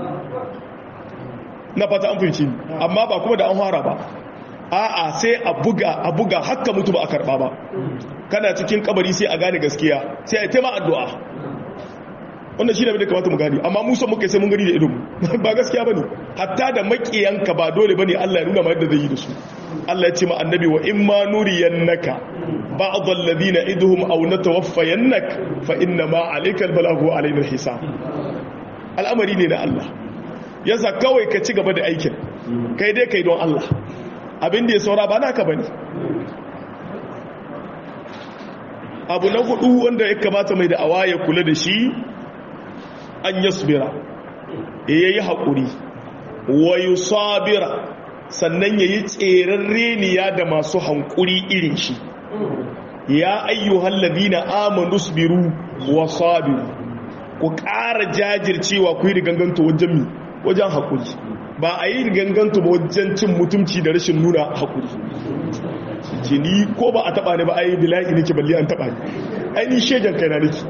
na fata an fahimci amma ba kuma da an fara ba a'a sai a buga a buga hakka mutu ba a karba ba kana cikin kabari sai a gane gaskiya sai a taima addu'a wannan shi ne da kamata mu gani amma musa muka sai mun gani da idon ba gaskiya bane hatta da makiyanka ba dole bane Allah ya nuna ma yadda zai yi da su Allah ya ce ma annabi wa in ma nuriyannaka ba'd alladhina iduhum aw natawaffayannak fa inna ma alayka albalaghu alayna alhisab al'amari ne na Allah yasa kawai ka ci gaba da aikin kai dai kai don Allah abin da ya saura ba naka bane abu na hudu wanda ya kamata mai da'awa ya kula da shi an yasbira ya yi haƙuri wa yusabira sannan ya yi tseren reniya da masu hankuri irin shi ya ayyuhal ladina amanu sabiru wa sabiru ku ƙara jajircewa ku yi riganganto wajen mi wajen haƙuri ba a yi riganganto ba wajen cin mutumci da rashin nuna haƙuri jini ko ba a taɓa ne ba a yi bila'i nake balle an taɓa ne ainihin shegen kai na nake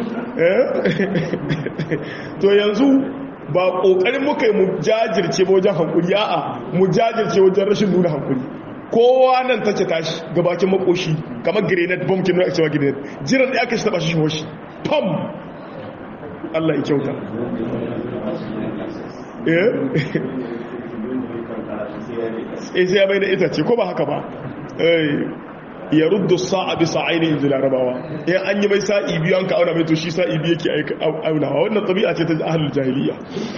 to yanzu ba ƙoƙarin muka yi mu jajirce ba wajen hankuri a'a mu jajirce wajen rashin nuna hankuri kowa nan ta ce tashi gabakin makoshi kamar grenade bomb kin nuna cewa grenade jiran da aka shi taba shi hoshi pam Allah ya kyauta eh sai ya bai da ita ce ko ba haka ba ya ruddu sa'a bi sa'aini inji larabawa in an yi mai sa'i biyu an ka auna mai to shi sa'i biyu yake aunawa wannan tabi'a ce ta ahlul jahiliya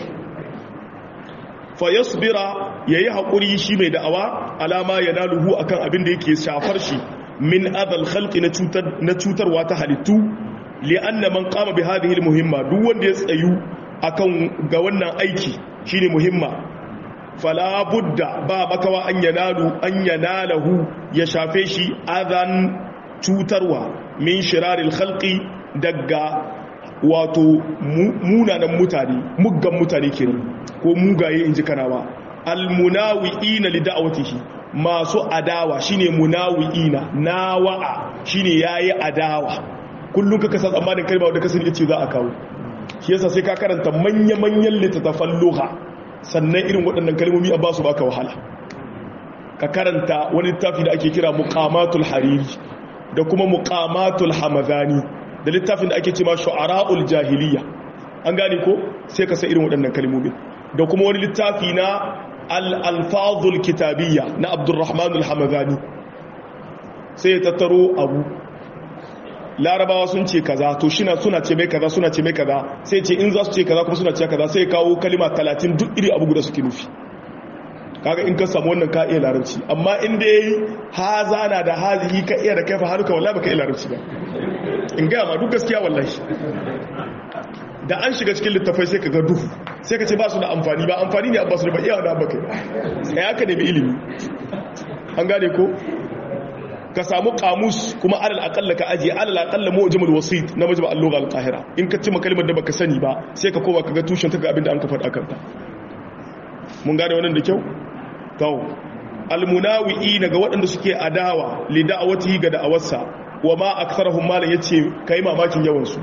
fa yasbira yayi hakuri shi mai da'awa alama yanaluhu akan abin da yake shafar shi min adal khalqi na cutar na cutarwa ta halittu li'anna man qama bi hadhihi almuhimma duk wanda ya tsayu akan ga wannan aiki shine muhimma fala budda ba makawa an yanalu an yanalahu ya shafe shi adan cutarwa min shiraril khalqi daga wato munanan mutane muggan mutane kenan ko mugaye inji kanawa almunawi'ina li da'watihi masu adawa shine munawi'ina nawa'a shine yayi adawa kullum kaka san tsammanin kalma da kasance ce za a kawo shi yasa sai ka karanta manya-manyan littattafan lugha sannan irin waɗannan kalmomi a ba su baka wahala ka karanta wani littafi da ake kira muqamatul hariri da kuma muqamatul hamadani da littafin da ake cewa shu'ara'ul jahiliya an gane ko sai ka san irin waɗannan kalmomi da kuma wani littafi na al-alfazul kitabiyya na abdurrahman al-hamadani sai ya tattaro abu larabawa sun ce kaza to shina suna ce mai kaza suna ce mai kaza sai ce in za su ce kaza kuma suna ce kaza sai kawo kalima 30 duk iri abu guda suke nufi kaga in ka samu wannan ka iya larabci amma in dai haza na da hazihi ka iya da kaifa haruka wallahi baka iya larabci ba in ga ma duk gaskiya wallahi da an shiga cikin littafai sai ka ga duhu sai ka ce ba su da amfani ba amfani ne abba su da ba iya da baka sai aka nemi ilimi an gane ko ka samu kamus kuma alal akalla ka ajiye alal akalla mu'jamul wasit na majma al-lugha al-qahira in ka ci kalmar da baka sani ba sai ka koma kaga tushen ta ga abinda an ka faɗa kanta mun gane wannan da kyau to al-munawi'i daga waɗanda suke adawa li da'awatihi ga da'awarsa wa ma aktharuhum malan yace kai mamakin yawan su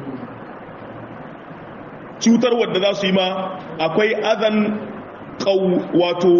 cutar wadda za su yi ma akwai azan qaw wato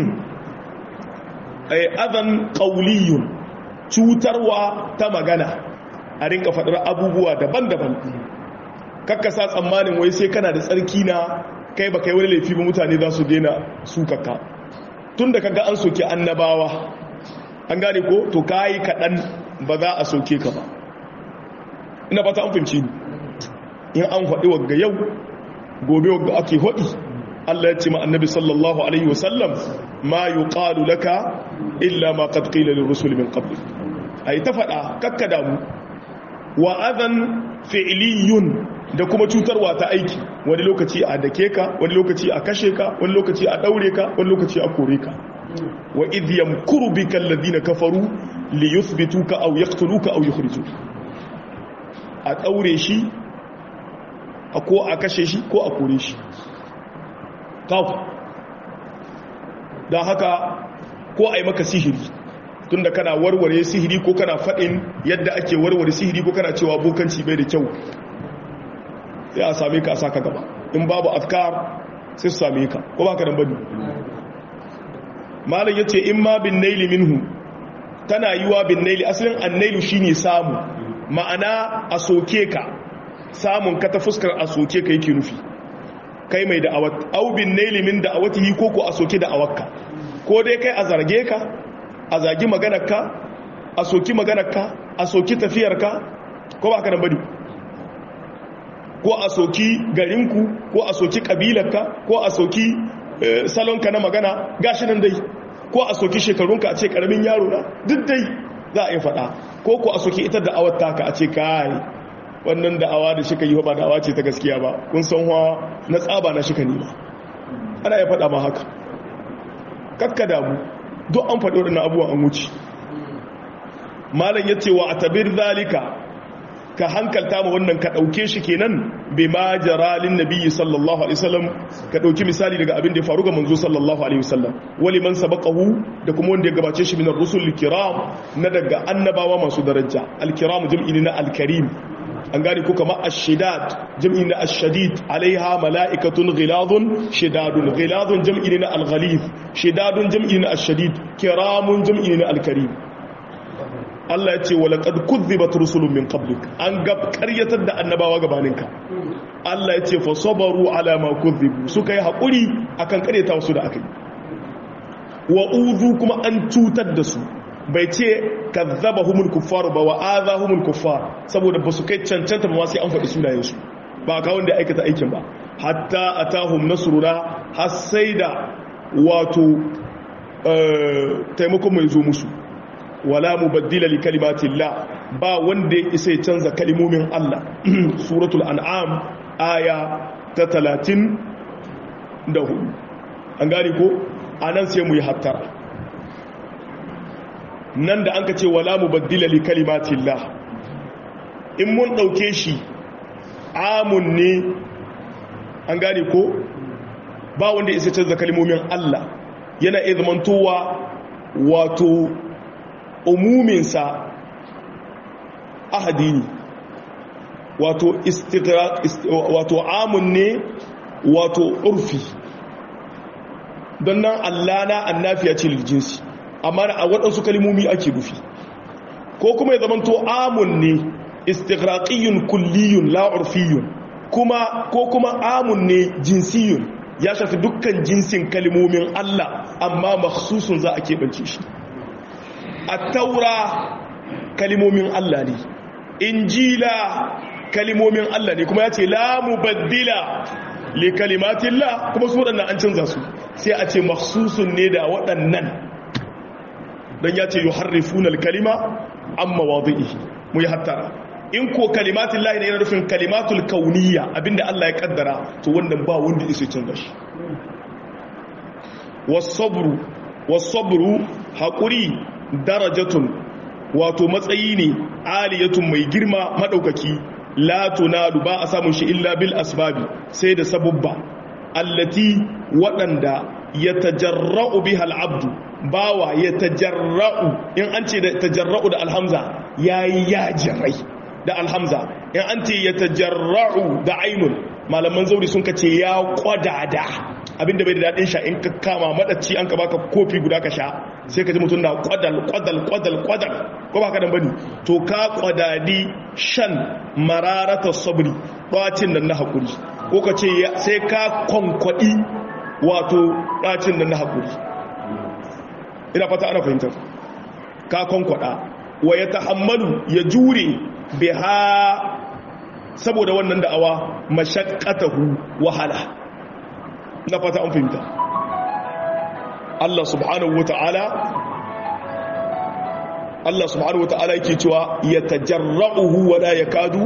azan qawliyun cutarwa ta magana a rinka faɗar abubuwa daban-daban kakkasa tsammanin wai sai kana da tsarki na kai ba kai wani laifi ba mutane za su daina sukaka tun da kaga an soke annabawa an gane ko to kayi kaɗan ba za a soke ka ba ina ba ta an fahimci ni in an faɗi wagga yau gobe wanda ake hodi Allah ya ce ma annabi sallallahu alaihi wasallam ma yuqalu laka illa ma qad qila lirrusul min qablik ai ta fada kakka damu wa adhan fi'liyun da kuma cutarwa ta aiki wani lokaci a dake ka wani lokaci a kashe ka wani lokaci a daure ka wani lokaci a kore ka wa idh yamkuru bika alladhina kafaru li yuthbituka aw yaqtuluka aw yukhrijuka a daure shi a ko a kashe shi ko a kore shi kawo don haka ko a yi maka sihiri tunda kana warware sihiri ko kana faɗin yadda ake warware sihiri ko kana cewa bokanci bai da kyau sai a same ka a saka gaba in babu afkar sai su same ka ko ba ka dan bane malam yace in ma bin naili minhu tana yiwa bin naili asalin annailu shine samu ma'ana a soke ka samun ka ta fuskar a soke ka yake nufi kai mai da'awat au bin naili min da'awatihi ko ko a soke da'awakka ko dai kai a zarge ka a zagi maganarka a soki maganarka a soki tafiyarka ko ba ka nan bane ko a soki garinku ko a soki kabilarka ko a soki salonka na magana gashi nan dai ko a soki shekarunka a ce karamin yaro na duk dai za a yi faɗa ko ko a soki ita da'awar taka a ce kai wannan da'awa da shika yi ba da'awa ce ta gaskiya ba kun san wa na tsaba na shika nima ana ya faɗa ma haka kakka damu duk an faɗo da abubuwan an wuce malam ya ce wa a tabir zalika ka hankalta ma wannan ka ɗauke shi kenan bai ma jaralin nabiyyi sallallahu alaihi wasallam ka ɗauki misali daga abin da ya faru ga manzo sallallahu alaihi wasallam wali man sabaqahu da kuma wanda ya gabace shi min ar-rusul kiram na daga annabawa masu daraja al-kiram jam'i na al-karim an gane ko kama ashidad jam'i na ashadid alaiha mala'ikatun ghiladun shidadun ghiladun jam'i na al-ghalib shidadun jam'i na ashadid kiramun jam'i na al-karim Allah ya ce wa laqad kuzzibat rusulun min qablik an gab karyatar da annabawa gabaninka Allah ya ce fa sabaru ala ma kuzzibu suka yi hakuri akan karyata wasu da akai wa uzu kuma an cutar da su bai ce kazzaba humul kuffar ba wa aza humul kuffar saboda ba su kai cancanta ba sai an faɗi sunayensu ba ka wanda aikata aikin ba hatta atahum nasruna har sai da wato taimakon mai zo musu wala mubaddila li kalimatillah ba wanda ya isa ya canza kalimomin Allah suratul an'am aya ta 34 an gane ko anan sai mu yi hattara nan da an ka ce wala mu baddila li kalimatillah in mun ɗauke shi amun ne an gane ko ba wanda isa canza kalmomin Allah yana iya zamantowa wato umuminsa ahadi ne wato wato amun ne wato urfi don nan Allah na annafiya ce liljinsi amma a waɗansu kalimomi ake rufi ko kuma ya zamanto amun ne istighraqiyun kulliyun la urfiyun kuma ko kuma amun ne jinsiyun ya shafi dukkan jinsin kalimomin Allah amma makhsusun za a keɓance shi a taura kalimomin Allah ne injila kalimomin Allah ne kuma ya ce la mubaddila li kalimatillah kuma su waɗannan an canza su sai a ce makhsusun ne da waɗannan don ya ce yi harrifunan kalima an mawazi'ihi mu yi hattara in ko kalimatin lahi ne yana rufin kalimatul kauniya abinda Allah ya kaddara to wannan ba wanda isa canza shi wasabru wasabru haƙuri darajatun wato matsayi ne aliyatun mai girma maɗaukaki la tunalu ba a samun shi illa bil asbabi sai da sabubba allati waɗanda ya tajarra'u biha al'abdu bawa ya tajarra'u in an ce da tajarra'u da alhamza yayi yajirai da alhamza in an ce ya tajarra'u da ainun malaman zauri sun kace ya kwadada abinda bai da dadin sha in ka kama madacci an ka baka kofi guda ka sha sai ka ji mutum na kwadal kwadal kwadal kwadal ko baka dan bane to ka kwadadi shan mararata sabri bacin nan na hakuri ko ka ce sai ka kwankwadi wato bacin nan na hakuri ina fata ana fahimtar ka kwankwada wa ya tahammalu ya jure biha saboda wannan da'awa mashaqqatahu wahala na fata an fahimta Allah subhanahu wata'ala Allah subhanahu wata'ala yake cewa yatajarra'uhu wa la yakadu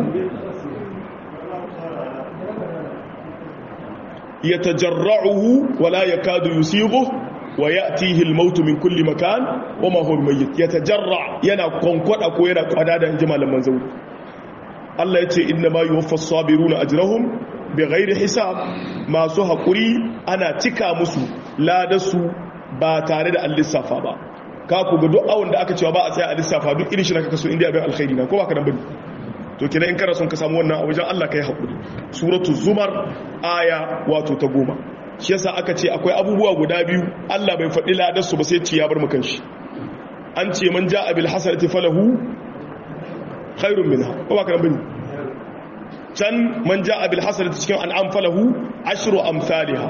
yatajarra'uhu wa la yakadu yusighu wa ya'tihi al-maut min kulli makan wa ma huwa mayyit yatajarra yana konkoda ko yana kwada da inji malaman zauri Allah yace inna ma yuwaffas sabiruna ajrahum bighairi hisab masu hakuri ana cika musu ladarsu ba tare da al-lissafa ba ka ku ga duk awon da aka cewa ba a tsaya a lissafa duk irin shi na kaka so inda abin alkhairi na ko ba ka nan bane to kina in kana son ka samu wannan a wajen Allah kai hakuri suratul zumar aya wato ta goma shi yasa aka ce akwai abubuwa guda biyu Allah bai faɗi ladar su ba sai ci ya bar maka shi an ce man ja'a bil hasanati falahu khairun minha ko ba ka nan bane can man ja'a bil hasanati cikin an'am falahu ashru amsalha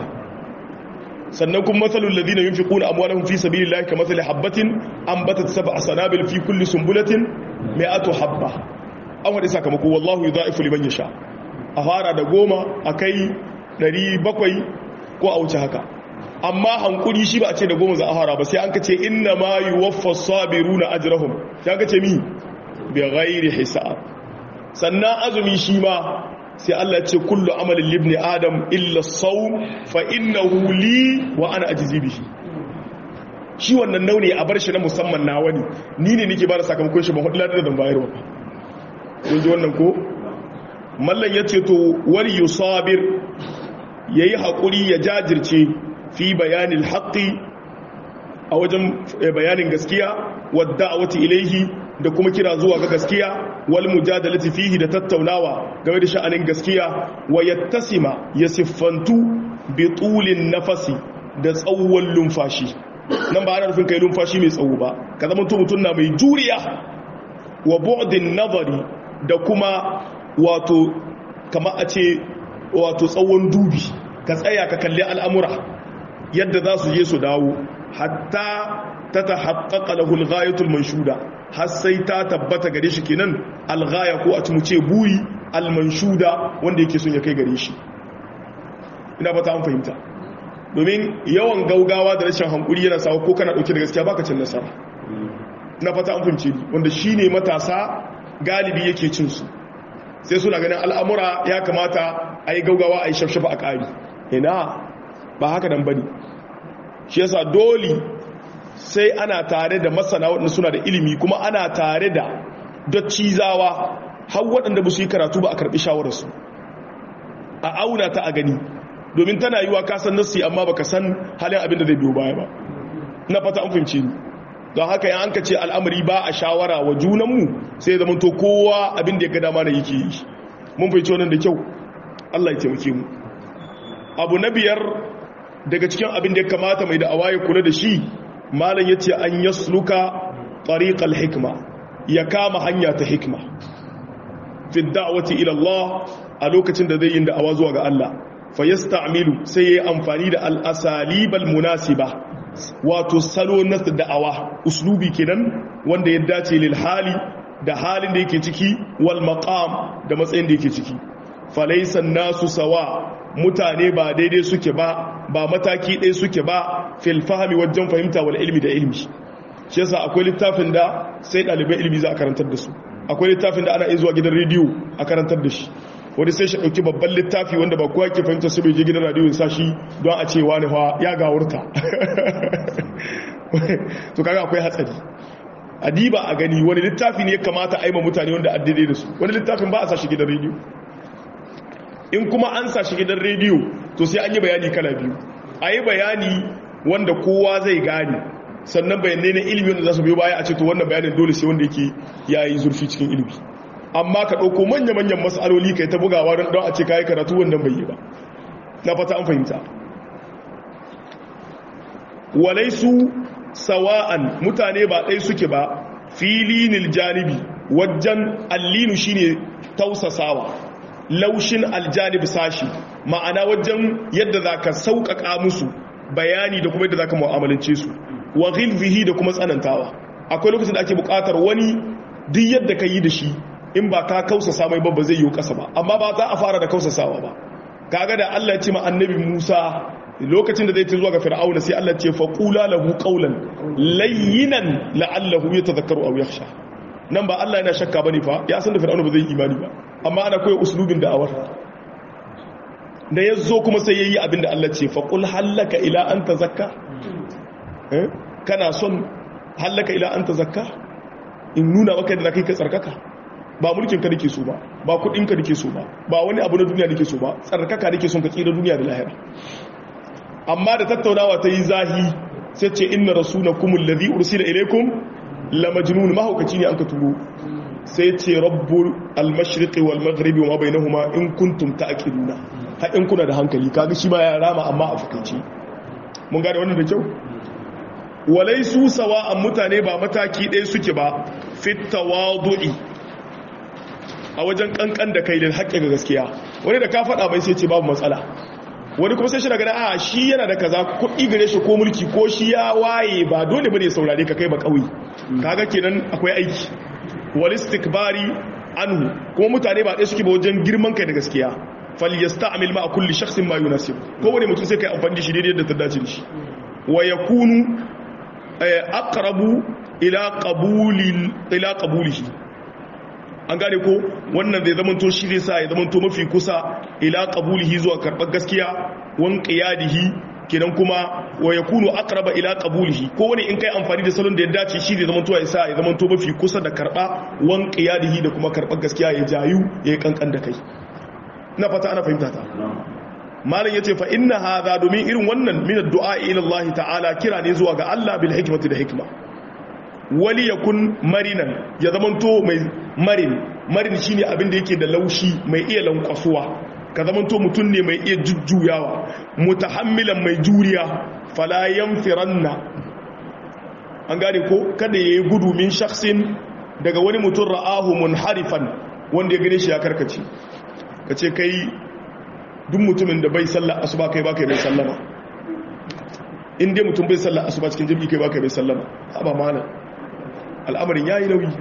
sannan kuma matsalul ladina yunfiquna amwalahum fi sabilillahi kamathali habatin ambatat sab'a sanabil fi kulli sumbulatin mi'atu habba an wadi sakamako wallahu yudha'ifu liman yasha a fara da goma akai 700 ko a wuce haka amma hankuri shi ba a ce da goma za a fara ba sai an kace inna ma yuwaffas sabiruna ajrahum sai an kace mi bi ghairi hisab sannan azumi shi ma sai Allah ce kullu amalin libni adam illa sawm fa innahu li wa ana ajzi bihi shi wannan nauni a bar shi na musamman na wani ni ne nake bada sakamakon shi ba hudu ladar da bayarwa kun ji wannan ko mallan yace to wal yusabir yayi hakuri ya jajirce fi bayanil haqqi a wajen bayanin gaskiya wadda da'awati ilaihi da kuma kira zuwa ga gaskiya wal mujadalati fihi da tattaunawa game da sha'anin gaskiya wa yattasima ya siffantu bi tulin nafasi da tsawon lumfashi nan ba ana nufin kai lumfashi mai tsawo ba ka zama mutum na mai juriya wa bu'din nazari da kuma wato kama a ce wato tsawon dubi ka tsaya ka kalli al'amura yadda za su je su dawo hatta ta ta haƙaƙa lahul ghayatul manshuda har sai ta tabbata gare shi kenan alghaya ko a cimuce buri almanshuda wanda yake son ya kai gare shi ina fata an fahimta domin yawan gaugawa da rashin hankuri yana sawa ko kana dauke da gaskiya baka cin nasara ina fata an fahimce ni wanda shine matasa galibi yake cin su sai suna ganin al'amura ya kamata a yi gaugawa a yi shafshafa a ƙari ina ba haka nan bane shi yasa dole sai ana tare da masana waɗanda suna da ilimi kuma ana tare da daccizawa har waɗanda ba su yi karatu ba a karɓi shawararsu a auna ta a gani domin tana yi wa kasan nassi amma baka san halin abin da zai biyo baya ba na fata an fahimci ni don haka ya an ka ce al'amari ba a shawara wa junanmu sai zama to kowa abin da ya ga dama na yake yi mun fahimci wannan da kyau Allah ya taimake mu abu na biyar daga cikin abin da ya kamata mai da awaye kula da shi malam ya ce an yasluka tariqal hikma ya kama hanya ta hikma fi da'wati ila Allah a lokacin da zai yi da'awa zuwa ga Allah fa yasta'milu sai yayi amfani da al-asalibal munasiba wato salo na da'awa uslubi kenan wanda ya dace lil hali da halin da yake ciki wal maqam da matsayin da yake ciki falaysa nasu sawa mutane ba daidai suke ba ba mataki ɗaya suke ba fil fahmi wajen fahimta wal ilmi da ilmi shi yasa akwai littafin da sai ɗalibai ilmi za a karantar da su akwai littafin da ana iya zuwa gidan rediyo a karantar da shi wani sai shi ɗauki babban littafi wanda ba kowa ke fahimta su bai je gidan radiyo sa shi don a ce wani fa ya gawurta to kaga akwai hatsari adiba a gani wani littafi ne ya kamata a yi ma mutane wanda addade da su wani littafin ba a sa shi gidan rediyo in kuma an sa shi gidan rediyo to sai an yi bayani kala biyu a yi bayani wanda kowa zai gane sannan bayanai na ilimi wanda za su biyo baya a ce to wannan bayanin dole sai wanda yake ya yi zurfi cikin ilimi amma ka ɗauko manya-manyan matsaloli ka yi ta bugawa don a ce ka yi karatu wanda bai yi ba na fata an fahimta walaisu sawa'an mutane ba ɗai suke ba filinil janibi wajen allinu shine tausasawa laushin aljanib sashi ma'ana wajen yadda za ka sauƙaƙa musu bayani da kuma yadda za ka mu'amalance su wa ghilzihi da kuma tsanantawa akwai lokacin da ake buƙatar wani duk yadda ka yi da shi in ba ka kausasa mai ba ba zai yi kasa ba amma ba za a fara da kausasawa ba kaga da Allah ya ce ma annabi Musa lokacin da zai ta zuwa ga fir'auna sai Allah ce faqula lahu qawlan layyinan la'allahu yatadhakkaru aw yakhsha nan ba Allah yana shakka bane fa ya san da fir'auna ba zai imani ba amma ana koyi uslubin da'awar da yazo kuma sai yayi abinda Allah ce faqul halaka ila an tazakka eh kana son halaka ila an tazakka in nuna maka da kai ka tsarkaka ba mulkin ka nake so ba ba kudin ka nake so ba ba wani abu na duniya nake so ba tsarkaka nake son ka tsira duniya da lahira amma da tattaunawa ta yi zahi sai ce inna rasulakum alladhi ursila ilaykum la majnun mahaukaci ne anka turo sai ce rabbul al-mashriqi wal maghribi wa ma bainahuma in kuntum ta'qiluna ha in kuna da hankali kaga shi ma ya rama amma a fukaci mun gane wannan da kyau walaisu sawa'an mutane ba mataki ɗaya suke ba fit tawadu'i a wajen kankan da kai da haƙƙi ga gaskiya wani da ka faɗa bai sai ce babu matsala wani kuma sai shi daga a shi yana da kaza kuɗi gare shi ko mulki ko shi ya waye ba dole bane saurare ka kai ba kauye kaga kenan akwai aiki wal istikbari anhu kuma mutane ba ɗaya suke ba wajen girman kai da gaskiya falyasta'mil ma kulli shakhsin ma yunasib kowane mutum sai kai amfani da shi daidai da ta dace da shi wa yakunu aqrabu ila qabuli ila qabulihi an gane ko wannan zai zamanto shi zai sa ya zamanto mafi kusa ila qabulihi zuwa karbar gaskiya wan qiyadihi kenan kuma wa yakunu aqraba ila qabulihi ko wani in kai amfani da salon da ya dace shi zai zamanto ya sa ya zamanto mafi kusa da karba wan qiyadihi da kuma karbar gaskiya ya jayu ya kankan da kai ina fata ana fahimta ta malam yace fa inna hadha domin irin wannan min addu'a ila Allah ta'ala kira ne zuwa ga Allah bil hikmati da hikma wali yakun marinan ya zamanto mai marin marin shine abin da yake da laushi mai iya lankwasuwa ka zamanto mutum ne mai iya jujjuyawa mutahammilan mai juriya fala yanfiranna an gane ko kada yayi gudu min shakhsin daga wani mutum ra'ahu munharifan wanda ya gane shi ya karkace kace kai duk mutumin da bai sallah asuba kai baka bai sallama in dai mutum bai sallah asuba cikin jami'i kai baka bai sallama haba malam al'amarin yayi nauyi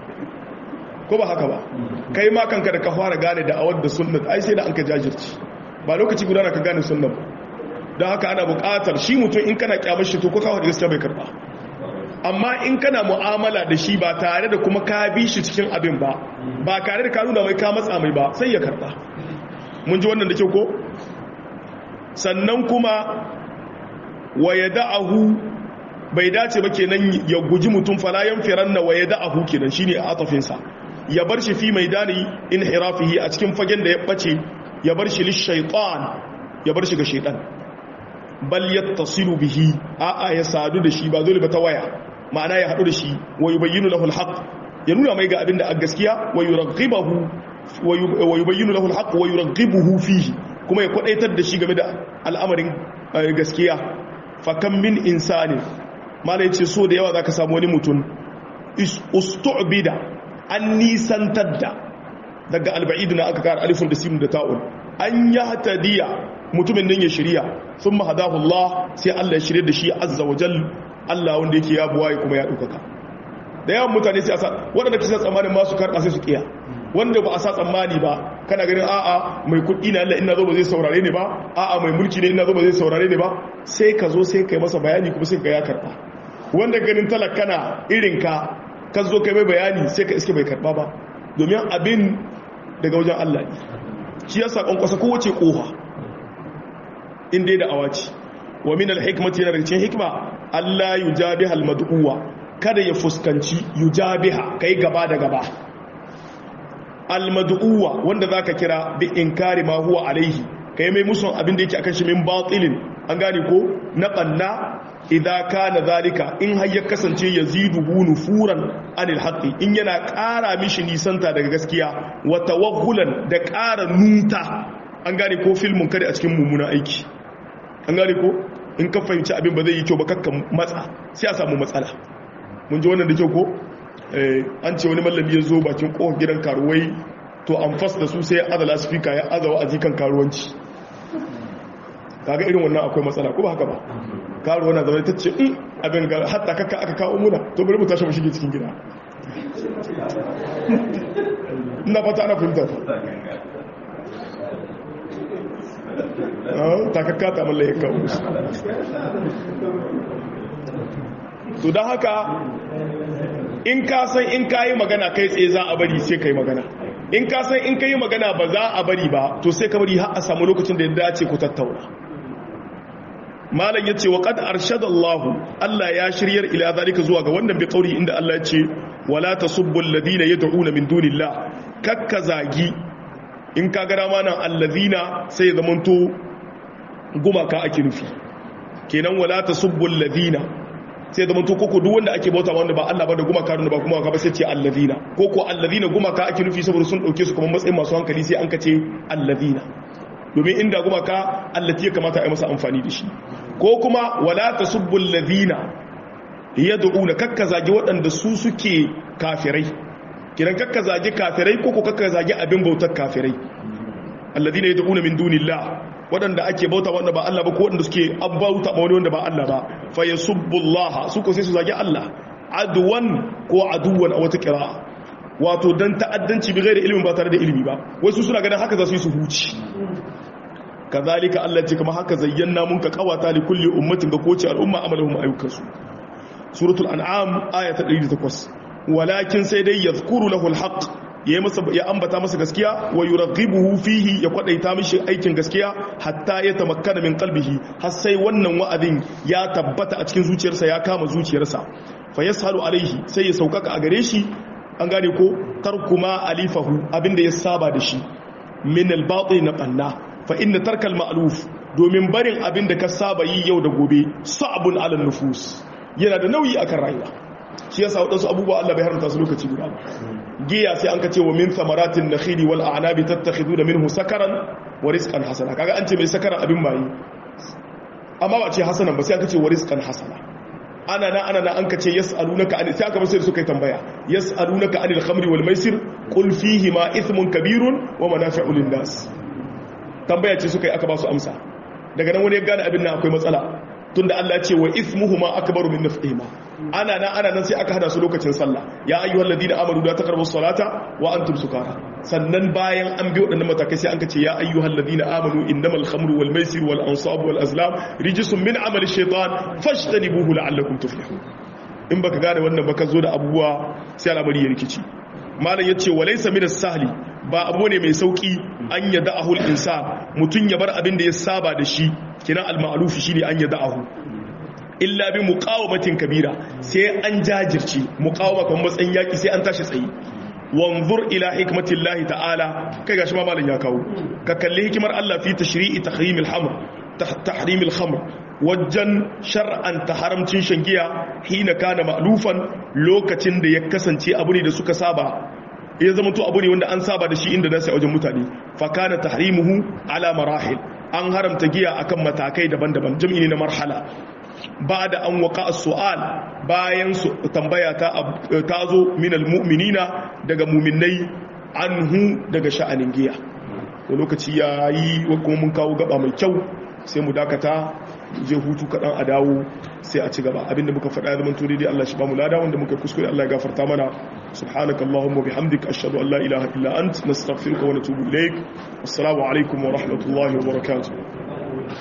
ko ba haka ba kai ma kanka da ka fara gane da awar da sunnat ai sai da an ka jajirci ba lokaci guda ka gane sunnat don haka ana buƙatar shi mutum in kana kyamar shi to ko kawo da gaskiya bai karba amma in kana mu'amala da shi ba tare da kuma ka bi shi cikin abin ba ba tare da ka nuna mai ka matsa mai ba sai ya karba mun ji wannan da kyau ko sannan kuma wa yada'ahu bai dace ba kenan ya guji mutum falayan firanna wa yada'ahu kenan shine a atafinsa ya bar shi fi maidani inhirafihi a cikin fagen da ya bace ya bar shi lishaitan ya bar shi ga shaitan bal yattasilu bihi a'a ya sadu da shi ba dole ba ta waya ma'ana ya hadu da shi wa yubayyinu lahu alhaq ya nuna mai ga abin da a gaskiya wa yurghibahu wa yubayyinu lahu alhaq wa yurghibuhu fihi kuma ya kwadaitar da shi game da al'amarin gaskiya fa kam min insani malai ce so da yawa zaka samu wani mutum ustu'bida an nisantar da daga alba'idu na aka kara alifun da simun da ta'un an ya hatadiya mutumin nan ya shirya sun mahadahu Allah sai Allah ya shirya da shi azza wa jal Allah wanda yake ya buwaye kuma ya ɗaukaka da yawan mutane sai a sa waɗanda kisa tsammanin masu karɓa sai su ƙiya wanda ba a sa tsammani ba kana ganin a'a mai kuɗi na Allah ina zo ba zai saurare ne ba a'a mai mulki ne ina zo ba zai saurare ne ba sai ka zo sai kai masa bayani kuma sai ka ya karɓa wanda ganin talakana irinka ka zo kai mai bayani sai ka iske bai karba ba domin abin daga wajen Allah ne shi yasa kwankwasa kowace koha inda da awaci wa min alhikmati yana daga cikin hikma Allah yujabiha almad'uwa kada ya fuskanci yujabiha kai gaba da gaba almad'uwa wanda zaka kira bi inkari ma huwa alaihi kai mai musun abin da yake akan shi min batilin an gane ko na banna idza kana zalika in har ya kasance yaziduhu nufuran anil haqqi in yana ƙara mishi nisanta daga gaskiya wa tawaghulan da ƙara nuta an gane ko filmun kare a cikin mummunan aiki an gane ko in ka fahimci abin ba zai yi kyau ba kakka matsa sai a samu matsala mun ji wannan da kyau ko an ce wani mallami ya zo bakin kohon gidan karuwai to an fas da su sai azala speaker ya azawa a jikan karuwanci kaga irin wannan akwai matsala ko ba haka ba karuwa na zama ta ce in abin ga hatta kaka aka kawo muna to bari mu tashi mu shige cikin gida ina fata ana fahimta takakka ta mallaya kawo to don haka in ka san in ka yi magana kai tsaye za a bari sai ka yi magana in ka san in ka yi magana ba za a bari ba to sai ka bari har a samu lokacin da ya dace ku tattauna malam yace wa qad arshada Allah Allah ya shiryar ila zalika zuwa ga wannan bi kauri inda Allah yace wala tasubbu alladhina yad'una min dunillah kakka zagi in ka ga rama nan alladhina sai zamanto gumaka ake nufi kenan wala tasubbu alladhina sai zamanto koko duk wanda ake bauta wanda ba Allah ba da gumaka da ba gumaka ba sai ce alladhina koko alladhina gumaka ake nufi saboda sun dauke su kuma matsayin masu hankali sai an kace alladhina domin inda gumaka allati ya kamata a yi masa amfani da shi ko kuma wala tasubbu alladhina yad'una kakka zagi waɗanda su suke kafirai kiran kakka zagi kafirai ko ko kakka zagi abin bautar kafirai alladhina yad'una min dunillah waɗanda ake bauta wanda ba Allah ba ko waɗanda suke bauta ma wani wanda ba Allah ba fa yasubbullaha su ko sai su zagi Allah adwan ko aduwan a wata qira'a wato dan ta'addanci bi ghairi ilmin ba tare da ilimi ba wasu suna ganin haka za su yi su huci kazalika Allah ce kuma haka zayyana mun ka kawata li kulli ummatin ga kowace al'umma amalahum ayyukansu suratul an'am aya ta 108 walakin sai dai yadhkuru lahu alhaq ya masa ya ambata masa gaskiya wa yurghibuhu fihi ya kwadaita mishi aikin gaskiya hatta ya tamakkana min qalbihi har sai wannan wa'azin ya tabbata a cikin zuciyarsa ya kama zuciyarsa fa yashalu alaihi sai ya saukaka a gare shi an gane ko tarkuma alifahu abinda ya saba da shi min al-batil na banna fa inna tarkal ma'luf domin barin abin da ka saba yi yau da gobe sa'bun 'ala nufus yana da nauyi akan rayuwa shi yasa wadansu abubuwa Allah bai haramta su lokaci guda ba giya sai an ka ce wa min thamaratin nakhili wal a'nabi tattakhiduna minhu sakaran wa rizqan hasana kaga an ce mai sakaran abin mai amma ba ce hasanan ba sai aka ce wa rizqan hasana ana na ana na an ka ce yas'alunaka an sai aka ba sai suka yi tambaya yas'alunaka anil khamri wal maisir qul fihi ma ithmun kabirun wa manafi'u lin nas tambaya ce suka yi aka ba su amsa daga nan wani ya gane abin nan akwai matsala tunda Allah ce wa ismuhuma akbaru min naf'ihima ana nan ana nan sai aka hada su lokacin sallah ya ayyuhal ladina amanu la taqrabus salata wa antum sukara sannan bayan an bi wadannan matakai sai an ka ce ya ayyuhal ladina amanu innamal khamru wal maisir wal ansab wal azlam rijsun min amali shaytan fashtanibuhu la'allakum tuflihun in baka gane wannan baka zo da abubuwa sai al'amari ya rikici malam yace walaysa min as-sahli ba abu ne mai sauki an yada ahul insan mutum ya bar abin da ya saba da shi kina al-ma'ruf shine an yada ahu illa bi muqawamatin kabira sai an jajirce muqawama kan matsayin yaki sai an tashi tsayi wanzur ila hikmatillahi ta'ala kai gashi ma malam ya kawo ka kalli hikimar Allah fi tashri'i tahrim al-hamr tahrim al-khamr wajen shar'an ta haramcin shangiya hina kana ma'lufan lokacin da ya kasance abu ne da suka saba ya zama to abu ne wanda an saba da shi inda nasi a wajen mutane fakana tahrimuhu ala marahil an haramta giya akan matakai daban-daban jam'i ne na marhala ba da an waka su'al bayan su tambaya ta ta zo min almu'minina daga mu'minai anhu daga sha'anin giya da lokaci yayi kuma mun kawo gaba mai kyau sai mu dakata je hutu kaɗan a dawo sai a ci gaba abinda muka faɗa ya zamanto daidai Allah shi ba mu lada wanda muka kuskure Allah ya gafarta mana subhanaka allahumma bihamdika ashhadu an la ilaha illa ant nastaghfiruka wa natubu ilaik assalamu alaikum wa rahmatullahi wa barakatuh